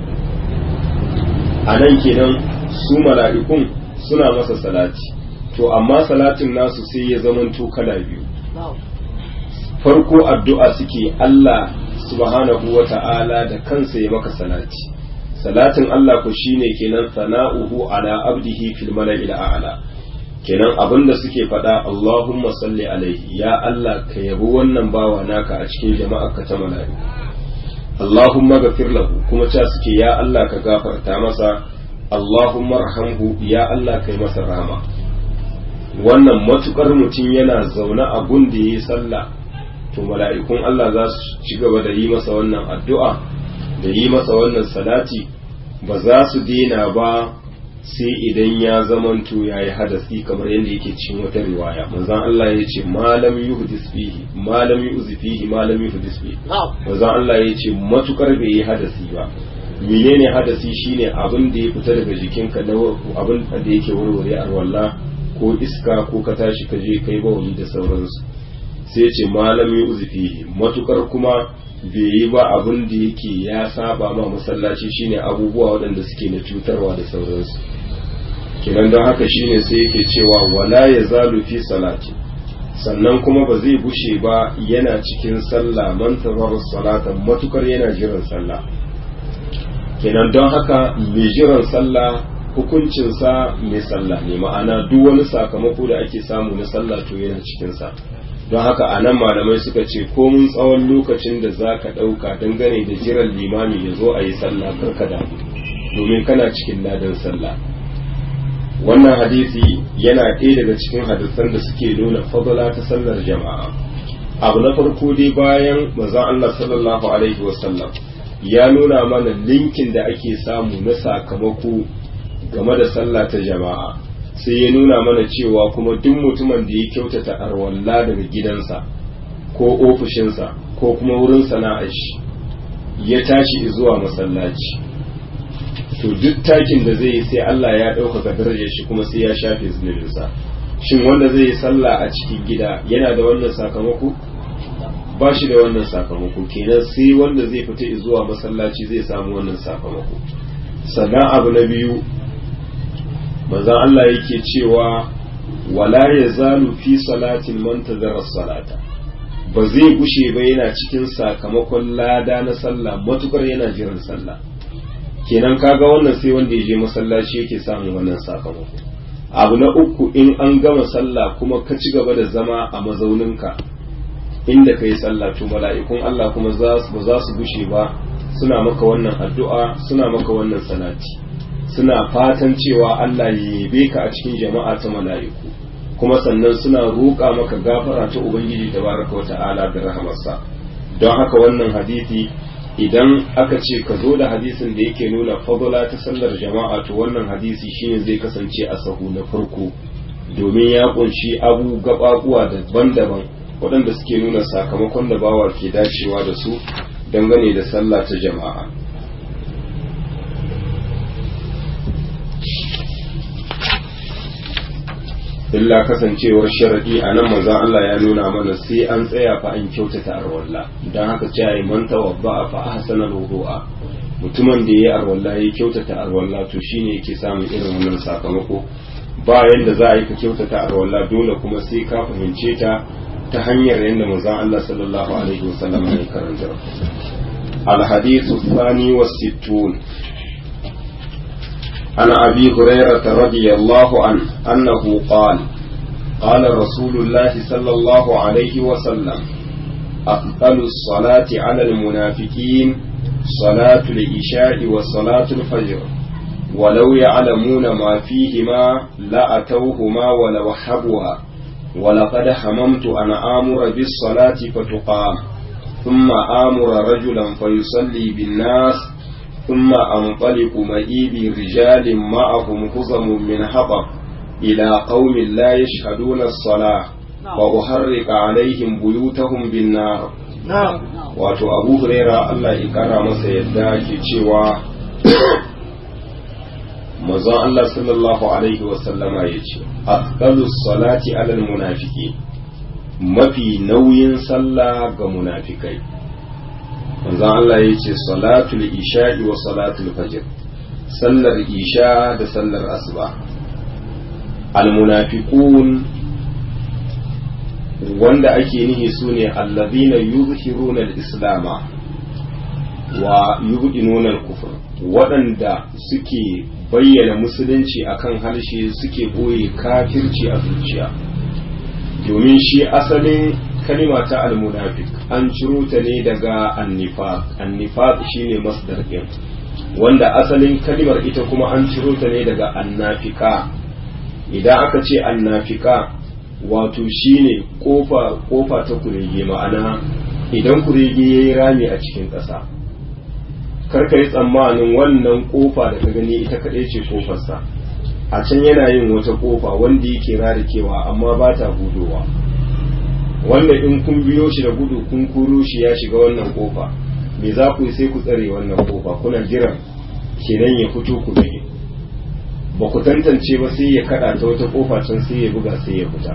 a nan kenan su mala'ikun suna masa salati to amma salatin nasu sai ya zamanto kala biyu farko addu'a suke Allah subhanahu wa ta'ala da kansa ya maka salati salatin Allah ku shine kenan sana'uhu ala abdihi fil mala'il a'la kenan abinda suke faɗa Allahumma salli alaihi ya Allah ka yabi wannan bawa naka a cikin jama'ar ka ta mala'iku Allahumma ghafir lahu kuma cewa suke ya Allah ka gafarta masa Allahumma rahamhu ya Allah kai masa rahama wannan matukar mutum yana zaune a gun da yayi sallah to mala'ikun Allah za su ci gaba da yi masa wannan addu'a da yi masa wannan salati ba za su daina ba sai idan ya zamanto ya yi hadasi kamar yadda yake cikin wata riwaya manzan Allah ya ce malam yuhdis fihi malam yuzi fihi malam yuhdis fihi manzan Allah ya ce matukar bai yi hadasi ba menene hadasi shine abin da ya fita daga jikinka na abin da yake warware arwalla ko iska ko ka tashi ka je kai bawali da sauransu sai ce malam yuzi fihi matukar kuma bai yi ba abin da yake ya saba ma masallaci shine abubuwa waɗanda suke na cutarwa da sauransu kenan don haka shine sai yake cewa wala ya zalu fi salati sannan kuma ba zai bushe ba yana cikin sallah man tazar salatan matukar yana jiran sallah kenan don haka mai jiran sallah hukuncinsa mai sallah ne ma'ana duk wani sakamako da ake samu na sallah to yana cikinsa don haka a nan malamai suka ce komun tsawon lokacin da za ka ɗauka dangane da jiran limami ya zo a yi sallah karka damu domin kana cikin ladan sallah wannan hadisi yana ɗaya daga cikin hadisan da suke nuna fadala ta sallar jama'a abu na farko dai bayan manzon Allah sallallahu alaihi wasallam ya nuna mana linkin da ake samu na sakamako game da sallah ta jama'a sai ya nuna mana cewa kuma duk mutumin da ya kyautata arwalla daga gidansa ko ofishinsa ko kuma wurin sana'ar shi ya tashi zuwa masallaci to duk takin da zai yi sai Allah ya ɗaukaka darajar shi kuma sai ya shafe zunubinsa shin wanda zai yi sallah a cikin gida yana da wannan sakamako ba shi da wannan sakamako kenan sai wanda zai fita zuwa masallaci zai samu wannan sakamako sannan abu na biyu manzon Allah yake cewa wala yazalu fi salatin man tazara salata ba zai gushe ba yana cikin sakamakon lada na sallah matukar yana jiran sallah kenan kaga wannan sai wanda ya je masallaci yake samun wannan sakamako abu na uku in an gama sallah kuma ka ci gaba da zama a mazauninka inda ka yi sallah to mala'ikun Allah kuma ba za su gushe ba suna maka wannan addu'a suna maka wannan salati suna fatan cewa Allah ya yabe ka a cikin jama'a ta mala'iku kuma sannan suna roƙa maka gafara ta Ubangiji tabaraka wa ta'ala da rahamarsa don haka wannan hadisi idan aka ce ka zo da hadisin da yake nuna fadula ta sallar jama'a to wannan hadisi shine zai kasance a sahu na farko domin ya kunshi abu gababuwa daban-daban waɗanda suke nuna sakamakon da bawa ke dacewa da su dangane da sallah ta jama'a illa kasancewar sharadi a nan manzon Allah ya nuna mana sai an tsaya fa an kyautata arwalla don haka ce ai man tawabba fa ahsana wudu'a mutumin da yayi arwalla ya kyautata arwalla to shine yake samun irin wannan sakamako ba yanda za a yi ka kyautata arwalla dole kuma sai ka fahimce ta ta hanyar yadda manzon Allah sallallahu alaihi wasallam ya karanta الحديث الثاني والستون عن أبي هريرة رضي الله عنه أنه قال قال رسول الله صلى الله عليه وسلم أفضل الصلاة على المنافقين صلاة العشاء وصلاة الفجر ولو يعلمون ما فيهما لأتوهما ولوحبها ولقد هممت أن آمر بالصلاة فتقام ثم آمر رجلا فيصلي بالناس ثم أنطلق معي برجال معهم خزم من حطب إلى قوم لا يشهدون الصلاة وأحرق عليهم بيوتهم بالنار wato abu huraira Allah ya kara masa yadda ke cewa mazan Allah sallallahu alaihi wasallama ya ce afdalus salati alal munafiki mafi nauyin sallah ga munafikai manzon Allah ya ce salatul isha'i wa salatul fajr sallar isha da sallar asuba almunafiqun wanda ake nihi su ne allazina yuzhiruna al-islama wa yubdinuna al-kufr waɗanda suke bayyana musulunci akan harshe suke boye kafirci a zuciya domin shi asalin kalima ta almunafik an ciro ta ne daga annifaq annifaq shine masdar din wanda asalin kalimar ita kuma an ciro ta ne daga annafika idan aka ce annafika wato shine kofa kofa ta kurege ma'ana idan kurege yayi rami a cikin ƙasa karka yi tsammanin wannan kofa da ka gani ita kaɗai ce kofarsa a can yana yin wata kofa wanda yake rarikewa amma ba ta hudowa wanda in kun biyo shi da gudu kun kuro shi ya shiga wannan kofa me za ku yi sai ku tsare wannan kofa kuna jiran kenan ya fito ku gani ba ku tantance ba sai ya kada ta wata kofa can sai ya buga sai ya fita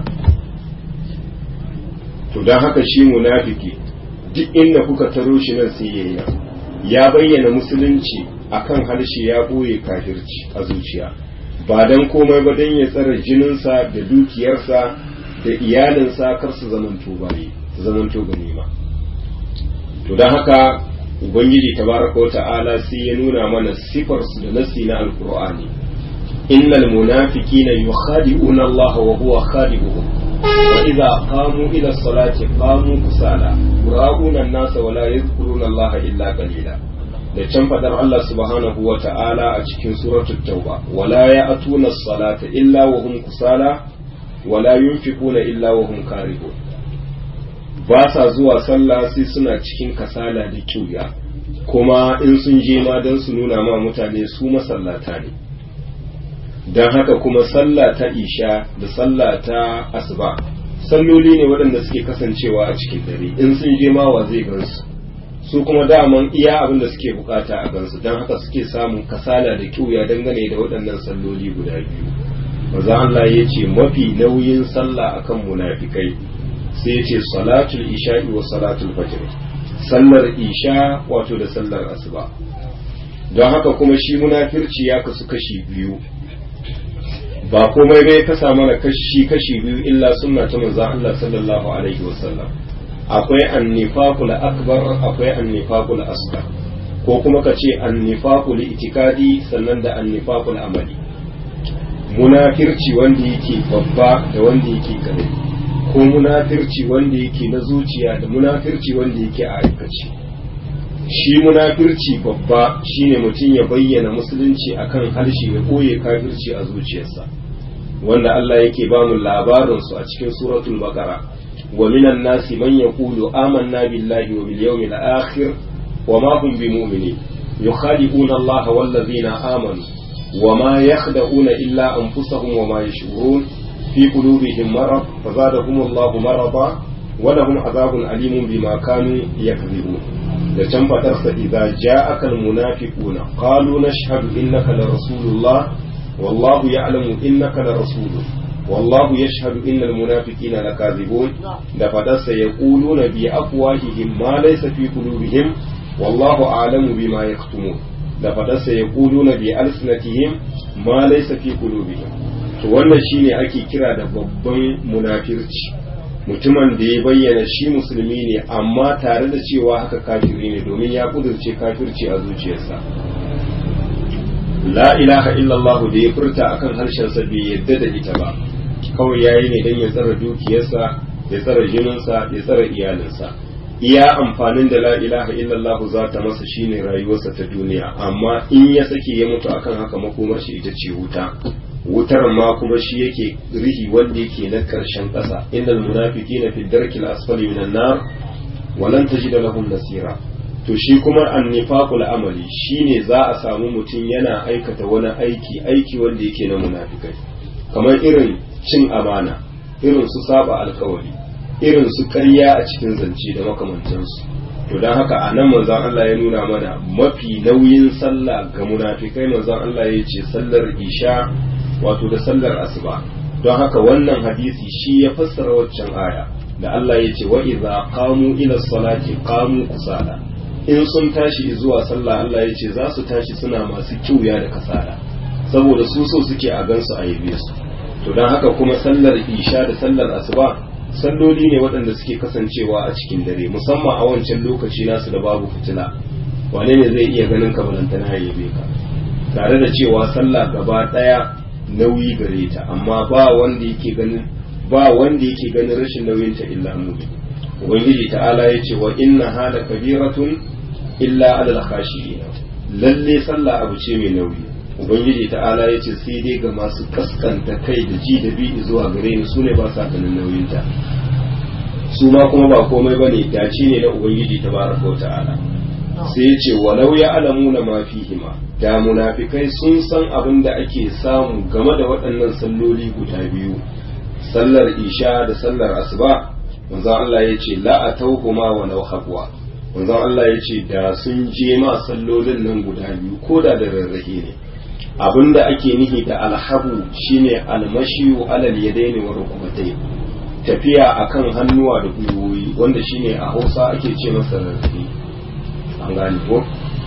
to don haka shi munafiki duk inda kuka taro shi nan sai ya yi ya bayyana musulunci akan harshe ya ɓoye kafirci a zuciya ba don komai ba don ya tsara jininsa da dukiyarsa da iyalinsa kar su zamanto bayi su zamanto ganima to don haka ubangiji tabaraka wa ta'ala sai ya nuna mana sifar su da nasi na alqur'ani innal munafiqina yukhadi'una Allah wa huwa khadi'uhum wa idza qamu ila salati qamu kusala yura'una an-nasa wa la yadhkuruna Allah illa qalila da can fadar Allah subhanahu wa ta'ala a cikin suratul tauba wala ya'tuna as-salata illa wa hum kusala wala yunfiquna illa wa hum karihun ba sa zuwa sallah sai suna cikin kasala da kyuya kuma in sun je ma don su nuna ma mutane su masallata ne don haka kuma sallah ta isha da sallah ta asuba salloli ne waɗanda suke kasancewa a cikin dare in sun je ma wa zai gansu su kuma daman iya abin da suke bukata a gansu don haka suke samun kasala da kyuya dangane da waɗannan salloli guda biyu maza Allah ya ce mafi nauyin sallah akan munafikai sai ya ce salatul isha'i wa salatul fajr sallar isha wato da sallar asuba don haka kuma shi munafirci ya kasu kashi biyu ba komai bai kasa mana kashi kashi biyu illa sunna ta manzo Allah sallallahu alaihi wasallam akwai annifaqul akbar akwai annifaqul asghar ko kuma ka ce annifaqul itikadi sannan da annifaqul amali munafirci wanda yake babba da wanda yake karami ko munafirci wanda yake na zuciya da munafirci wanda yake a aikace shi munafirci babba shine mutum ya bayyana musulunci akan harshe ya koye kafirci a zuciyarsa wanda Allah yake ba mu labarin su a cikin suratul baqara wa minan nasi man yaqulu amanna billahi wa bil yawmil akhir wa ma hum bimu'minin yukhadi'una Allah wal ladzina amanu wa ma yakhda'una illa anfusahum wa ma yash'urun fi qulubihim marad fazadahum Allah marada wa lahum adhabun alimun bima kanu yakdhibun da can fatarsa idza ja'aka almunafiquna qalu nashhadu innaka la rasulullah wallahu ya'lamu innaka la rasuluh wallahu yashhadu innal munafiqina lakazibun da fadarsa yaquluna bi afwahihim ma laysa fi qulubihim wallahu a'lamu bima yaktumun da fadarsa yaquluna bi alsinatihim ma laysa fi qulubihim to wannan shine ake kira da babban munafirci mutumin da ya bayyana shi musulmi ne amma tare da cewa haka kafiri ne domin ya kudurce kafirci a zuciyarsa la ilaha illallah da ya furta akan harshensa bai yadda da ita ba kawai yayi ne don ya tsara dukiyarsa ya tsara jininsa ya tsara iyalinsa iya amfanin da la ilaha illallah za ta masa shine rayuwarsa ta duniya amma in ya sake ya mutu akan haka makomar shi ita ce wuta wutar ma kuma shi yake rihi wanda yake na karshen ƙasa innal munafiqina fi darkil asfali minan nar wa lan tajid lahum nasira to shi kuma annifaqul amali shine za a samu mutum yana aikata wani aiki aiki wanda yake na munafikai kamar irin cin amana irin su saba alkawari irin su ƙarya a cikin zance da makamantansu to don haka a nan manzon Allah ya nuna mana mafi nauyin sallah ga munafikai manzon Allah ya ce sallar isha wato da sallar asuba don haka wannan hadisi shi ya fassara waccan aya da Allah ya ce wa idza qamu ila salati qamu kusala in sun tashi zuwa sallah Allah ya ce za su tashi suna masu kiuya da kasala saboda su so suke a gansu a yabe su to don haka kuma sallar isha da sallar asuba salloli ne waɗanda suke kasancewa a cikin dare musamman a wancan lokaci nasu da babu fitila wane ne zai iya ganin ka balantana ya yabe ka tare da cewa sallah gaba ɗaya nauyi gare ta amma ba wanda yake ganin ba wanda yake ganin rashin nauyin ta illa mu'min ubangiji ta'ala ya ce wa inna hada kabiratun illa alal khashiyin lalle sallah abu ce mai nauyi ubangiji ta'ala ya ce sai dai ga masu kaskanta kai da ji da bi zuwa gare ni su ne ba sa ganin nauyin ta su ma kuma ba komai bane dace ne na ubangiji tabaraka ta'ala sai ya ce walau ya alamu na mafihima da munafikai sun san abin da ake samu game da waɗannan salloli guda biyu sallar isha da sallar asuba manzon Allah ya ce la atawhuma wa law habwa manzon Allah ya ce da sun je ma sallolin nan guda biyu ko da da rarrahe ne abin da ake nihi da alhabu shine almashiyu alal yadaini wa rukubatai tafiya akan hannuwa da gwiwoyi wanda shine a Hausa ake ce masa rarrahe an gane ko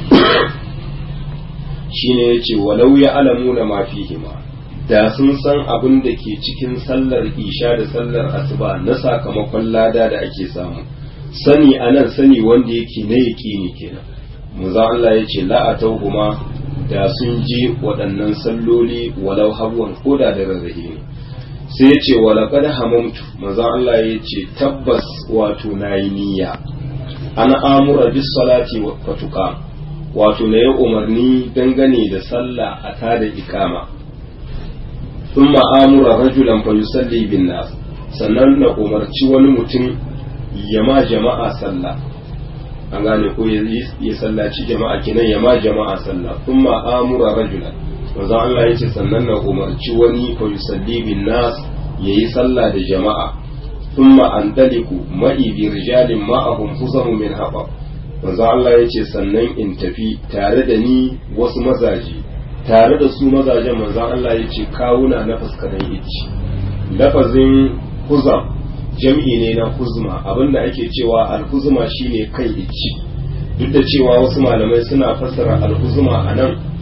shine yace walau ya alamu na mafihima da sun san abin da ke cikin sallar isha da sallar asuba na sakamakon lada da ake samu sani anan sani wanda yake na yaƙini kenan manzo Allah yace la atawhuma da sun je waɗannan salloli walau habwan koda da rarrahe ne sai yace walaqad hamamtu manzo Allah yace tabbas wato nayi niyya ana amura bis salati wa fatuka wato na yi umarni dangane da sallah a tada ikama thumma amura rajulan fa yusalli bin nas sannan na umarci wani mutum ya ma jama'a sallah an gane ko ya sallaci jama'a kinan ya ma jama'a sallah thumma amura rajulan manzo Allah yace sannan na umarci wani fa yusalli bin nas yayi sallah da jama'a ثم أندلك معي برجال معهم حزم من حطب manzo Allah ya ce sannan in tafi tare da ni wasu mazaje tare da su mazajen manzo Allah ya ce kawuna na fuskaran icci lafazin huzam jam'i ne na huzma abinda ake cewa alhuzma shine kan icci duk da cewa wasu malamai suna fassara alhuzma a nan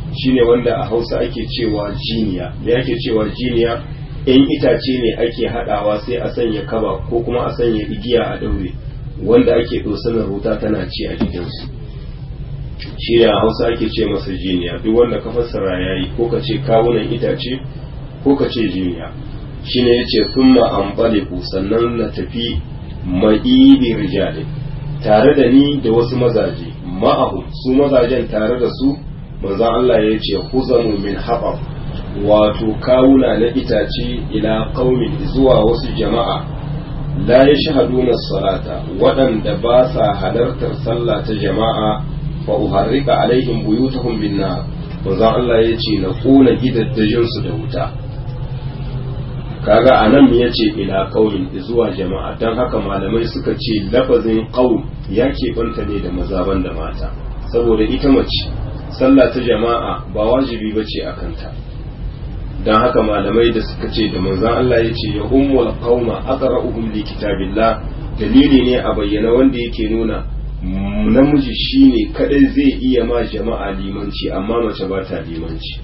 shine wanda a hausa ake cewa jiniya da ake cewa jiniya in itace ne ake haɗawa sai a sanya kaba ko kuma a sanya igiya a ɗaure wanda ake ɗosanar wuta tana ci a jikinsu shi ne a hausa ake ce masa jiniya duk wanda ka fassara ya yi ko ka ce kawunan itace ko ka ce jiniya shi ne ya ce sun ma'ambaliku sannan na tafi ma'ibi rijali tare da ni da wasu mazaje ma'ahu su mazajen tare da su manzan Allah ya ce huzamu min haɓar wato kawuna na itace ila qaumin zuwa wasu jama'a la yashhaduna salata waɗanda ba sa halartar sallah ta jama'a fa uharrika alaihim buyutahum bin nar manzon Allah ya ce na kona gidaddajin su da wuta kaga anan ya ce ila qaumin zuwa jama'a dan haka malamai suka ce lafazin qaum ya keɓanta ne da maza da mata saboda ita mace sallah ta jama'a ba wajibi bace a kanta don haka malamai da suka ce da manzan Allah ya ce ya ummul qauma aqra'uhum li kitabillah dalili ne a bayyana wanda yake nuna namiji shine kadai zai iya ma jama'a limanci amma mace ba ta limanci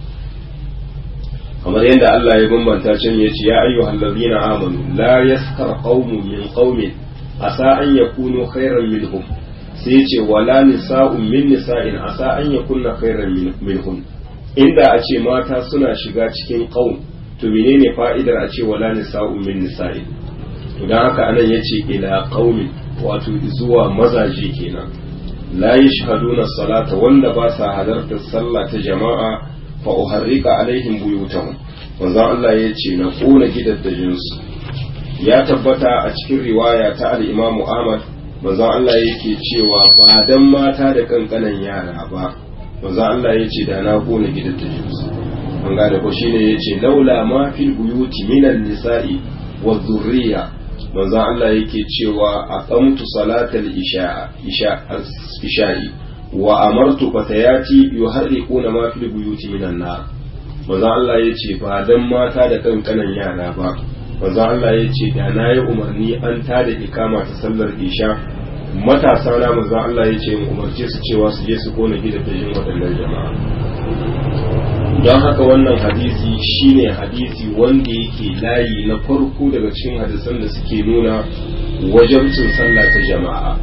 kamar yadda Allah ya bambanta can ya ce ya ayyuhal ladina amanu la yaskar qaumun min qaumin asa an yakunu khairan minhum sai ya ce wala nisa'un min nisa'in asa an yakunna khairan minhum inda a ce mata suna shiga cikin ƙaun to menene fa'idar a ce wala nisa'un min nisa'i to dan haka anan yace ila qaumin wato zuwa mazaje kenan la yashhaduna salata wanda ba sa halartar sallah ta jama'a fa uharrika alaihim buyutahum manzo Allah yace na kona gidaddajin su ya tabbata a cikin riwaya ta al-Imam Ahmad manzo Allah yake cewa ba dan mata da kankanan yara ba manzo Allah ya ce da na kona gidan ta jinsu an gane ko shine ya ce laula ma fil buyuti minan nisa'i wa dhurriya manzo Allah yake cewa aqamtu salatal isha isha isha'i wa amartu fatayati yuharriquna ma fil buyuti minan nar manzo Allah ya ce ba dan mata da kankanan yara ba manzo Allah ya ce da na yi umarni an tada ikama ta sallar isha matasa na manzon Allah ya ce mu umarce su cewa su je su kona gidajen waɗannan jama'a don haka wannan hadisi shine hadisi wanda yake layi na farko daga cikin hadisan da suke nuna wajabcin sallah ta jama'a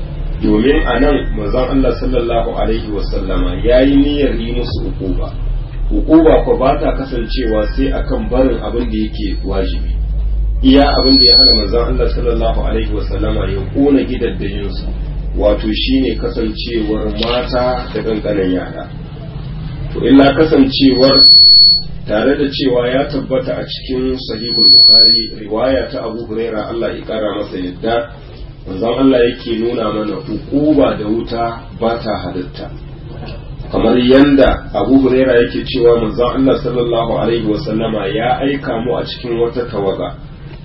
domin a nan manzon Allah sallallahu alaihi wasallama ya yi niyyar yi musu hukuba hukuba ko ba ta kasancewa sai akan barin abin da yake wajibi iya abin da ya hana manzon Allah sallallahu alaihi wasallama ya kona gidaddajinsu wato shine kasancewar mata da kankanan yara to illa kasancewar tare da cewa ya tabbata a cikin sahihul bukhari riwaya ta abu huraira Allah ya kara masa yadda manzon Allah yake nuna mana hukuba da wuta ba ta halitta kamar yanda abu huraira yake cewa manzon Allah sallallahu alaihi wasallama ya aika mu a cikin wata tawaga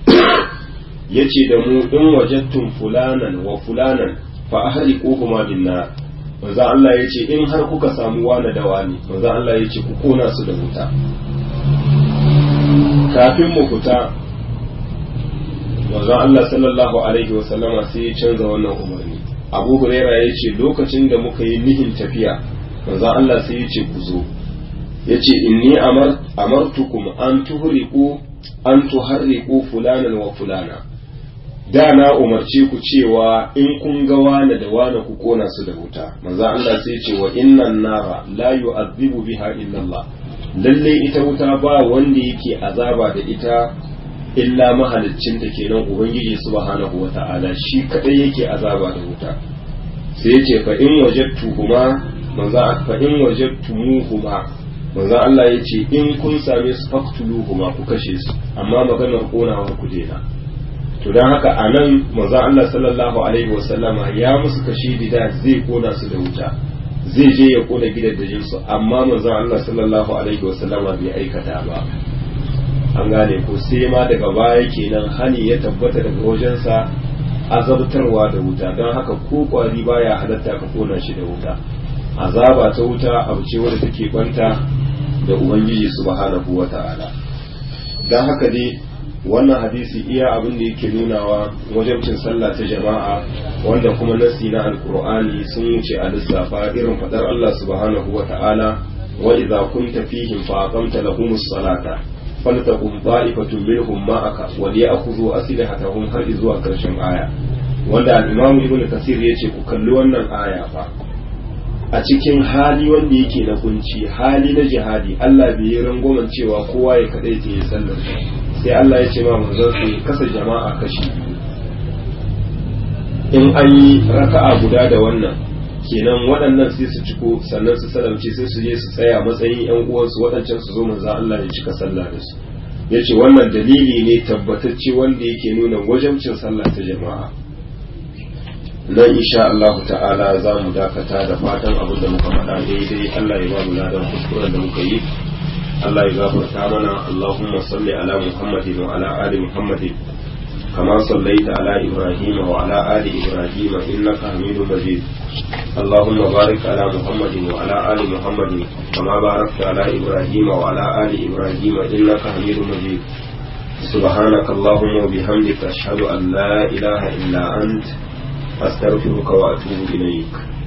yace da mu in wajattum fulanan wa fulanan fa ahriquhuma bin nar manzo Allah yace in har kuka samu wani da wani manzo Allah yace ku kona su da wuta kafin mu fita manzo Allah sallallahu alaihi wa sallama sai ya canza wannan umarni Abu Huraira yace lokacin da muka yi nihin tafiya manzo Allah sai yace ku zo yace inni amar amartukum an tuhriqu an tuharriqu fulanan wa fulana da na umarce ku cewa in kun ga wane da wane ku kona su da wuta manzo Allah sai ce wa innan nara la yu'adhibu biha illa Allah lalle ita wuta ba wanda yake azaba da ita illa mahaliccin ta kenan ubangiji subhanahu wata'ala shi kadai yake azaba da wuta sai ya ce fa in wajadtuhuma manzo fa in wajadtumuhuma manzo Allah ya ce in kun same su faktuluhuma ku kashe su amma maganar konawa ku daina to don haka a nan manzon Allah sallallahu alaihi wasallama ya musu kashi da zai kona su da wuta zai je ya kona gidajen su amma manzon Allah sallallahu alaihi wasallama bai aikata ba an gane ko sai ma daga baya kenan hani ya tabbata daga wajensa azabtarwa da wuta don haka ko kwari baya halatta ka kona shi da wuta azaba ta wuta abu ce wadda take kwanta da ubangiji subhanahu wata'ala don haka dai wannan hadisi iya abin da yake nunawa wajabcin sallah ta jama'a wanda kuma nasi na alkur'ani sun wuce a lissafa irin fadar Allah subhanahu wa ta'ala wa idza kunta fihim fa aqamta lahumus salata faltaqum ta'ifatun minhum ma'aka wa liya'khudhu aslihatahum har zuwa karshen aya wanda al-imam ibnu kasir yace ku kalli wannan aya fa a cikin hali wanda yake na kunci hali na jihadi Allah bai yi rangwamen cewa kowa ya kadai ta yi sallar sai Allah ya ce ma manzon su kasa jama'a kashi in an yi raka'a guda da wannan kenan waɗannan sai su ciko sannan su salamce sai su je su tsaya matsayin yan uwansu waɗancan su zo manzon Allah ya cika sallah da su yace wannan dalili ne tabbatacce wanda yake nuna wajabcin sallah ta jama'a nan insha Allah ta'ala za mu dakata da fatan abin da muka faɗa daidai Allah ya ba mu ladan kuskuren da muka yi Allah ya gafarta mana Allahumma salli ala Muhammadin wa ala ali Muhammadin kama sallaita ala Ibrahim wa ala ali Ibrahim innaka Hamidum Majid اللهم بارك على محمد وعلى آل محمد كما باركت على إبراهيم وعلى آل إبراهيم إنك حميد مجيد سبحانك اللهم وبحمدك أشهد أن لا إله إلا أنت أستغفرك وأتوب إليك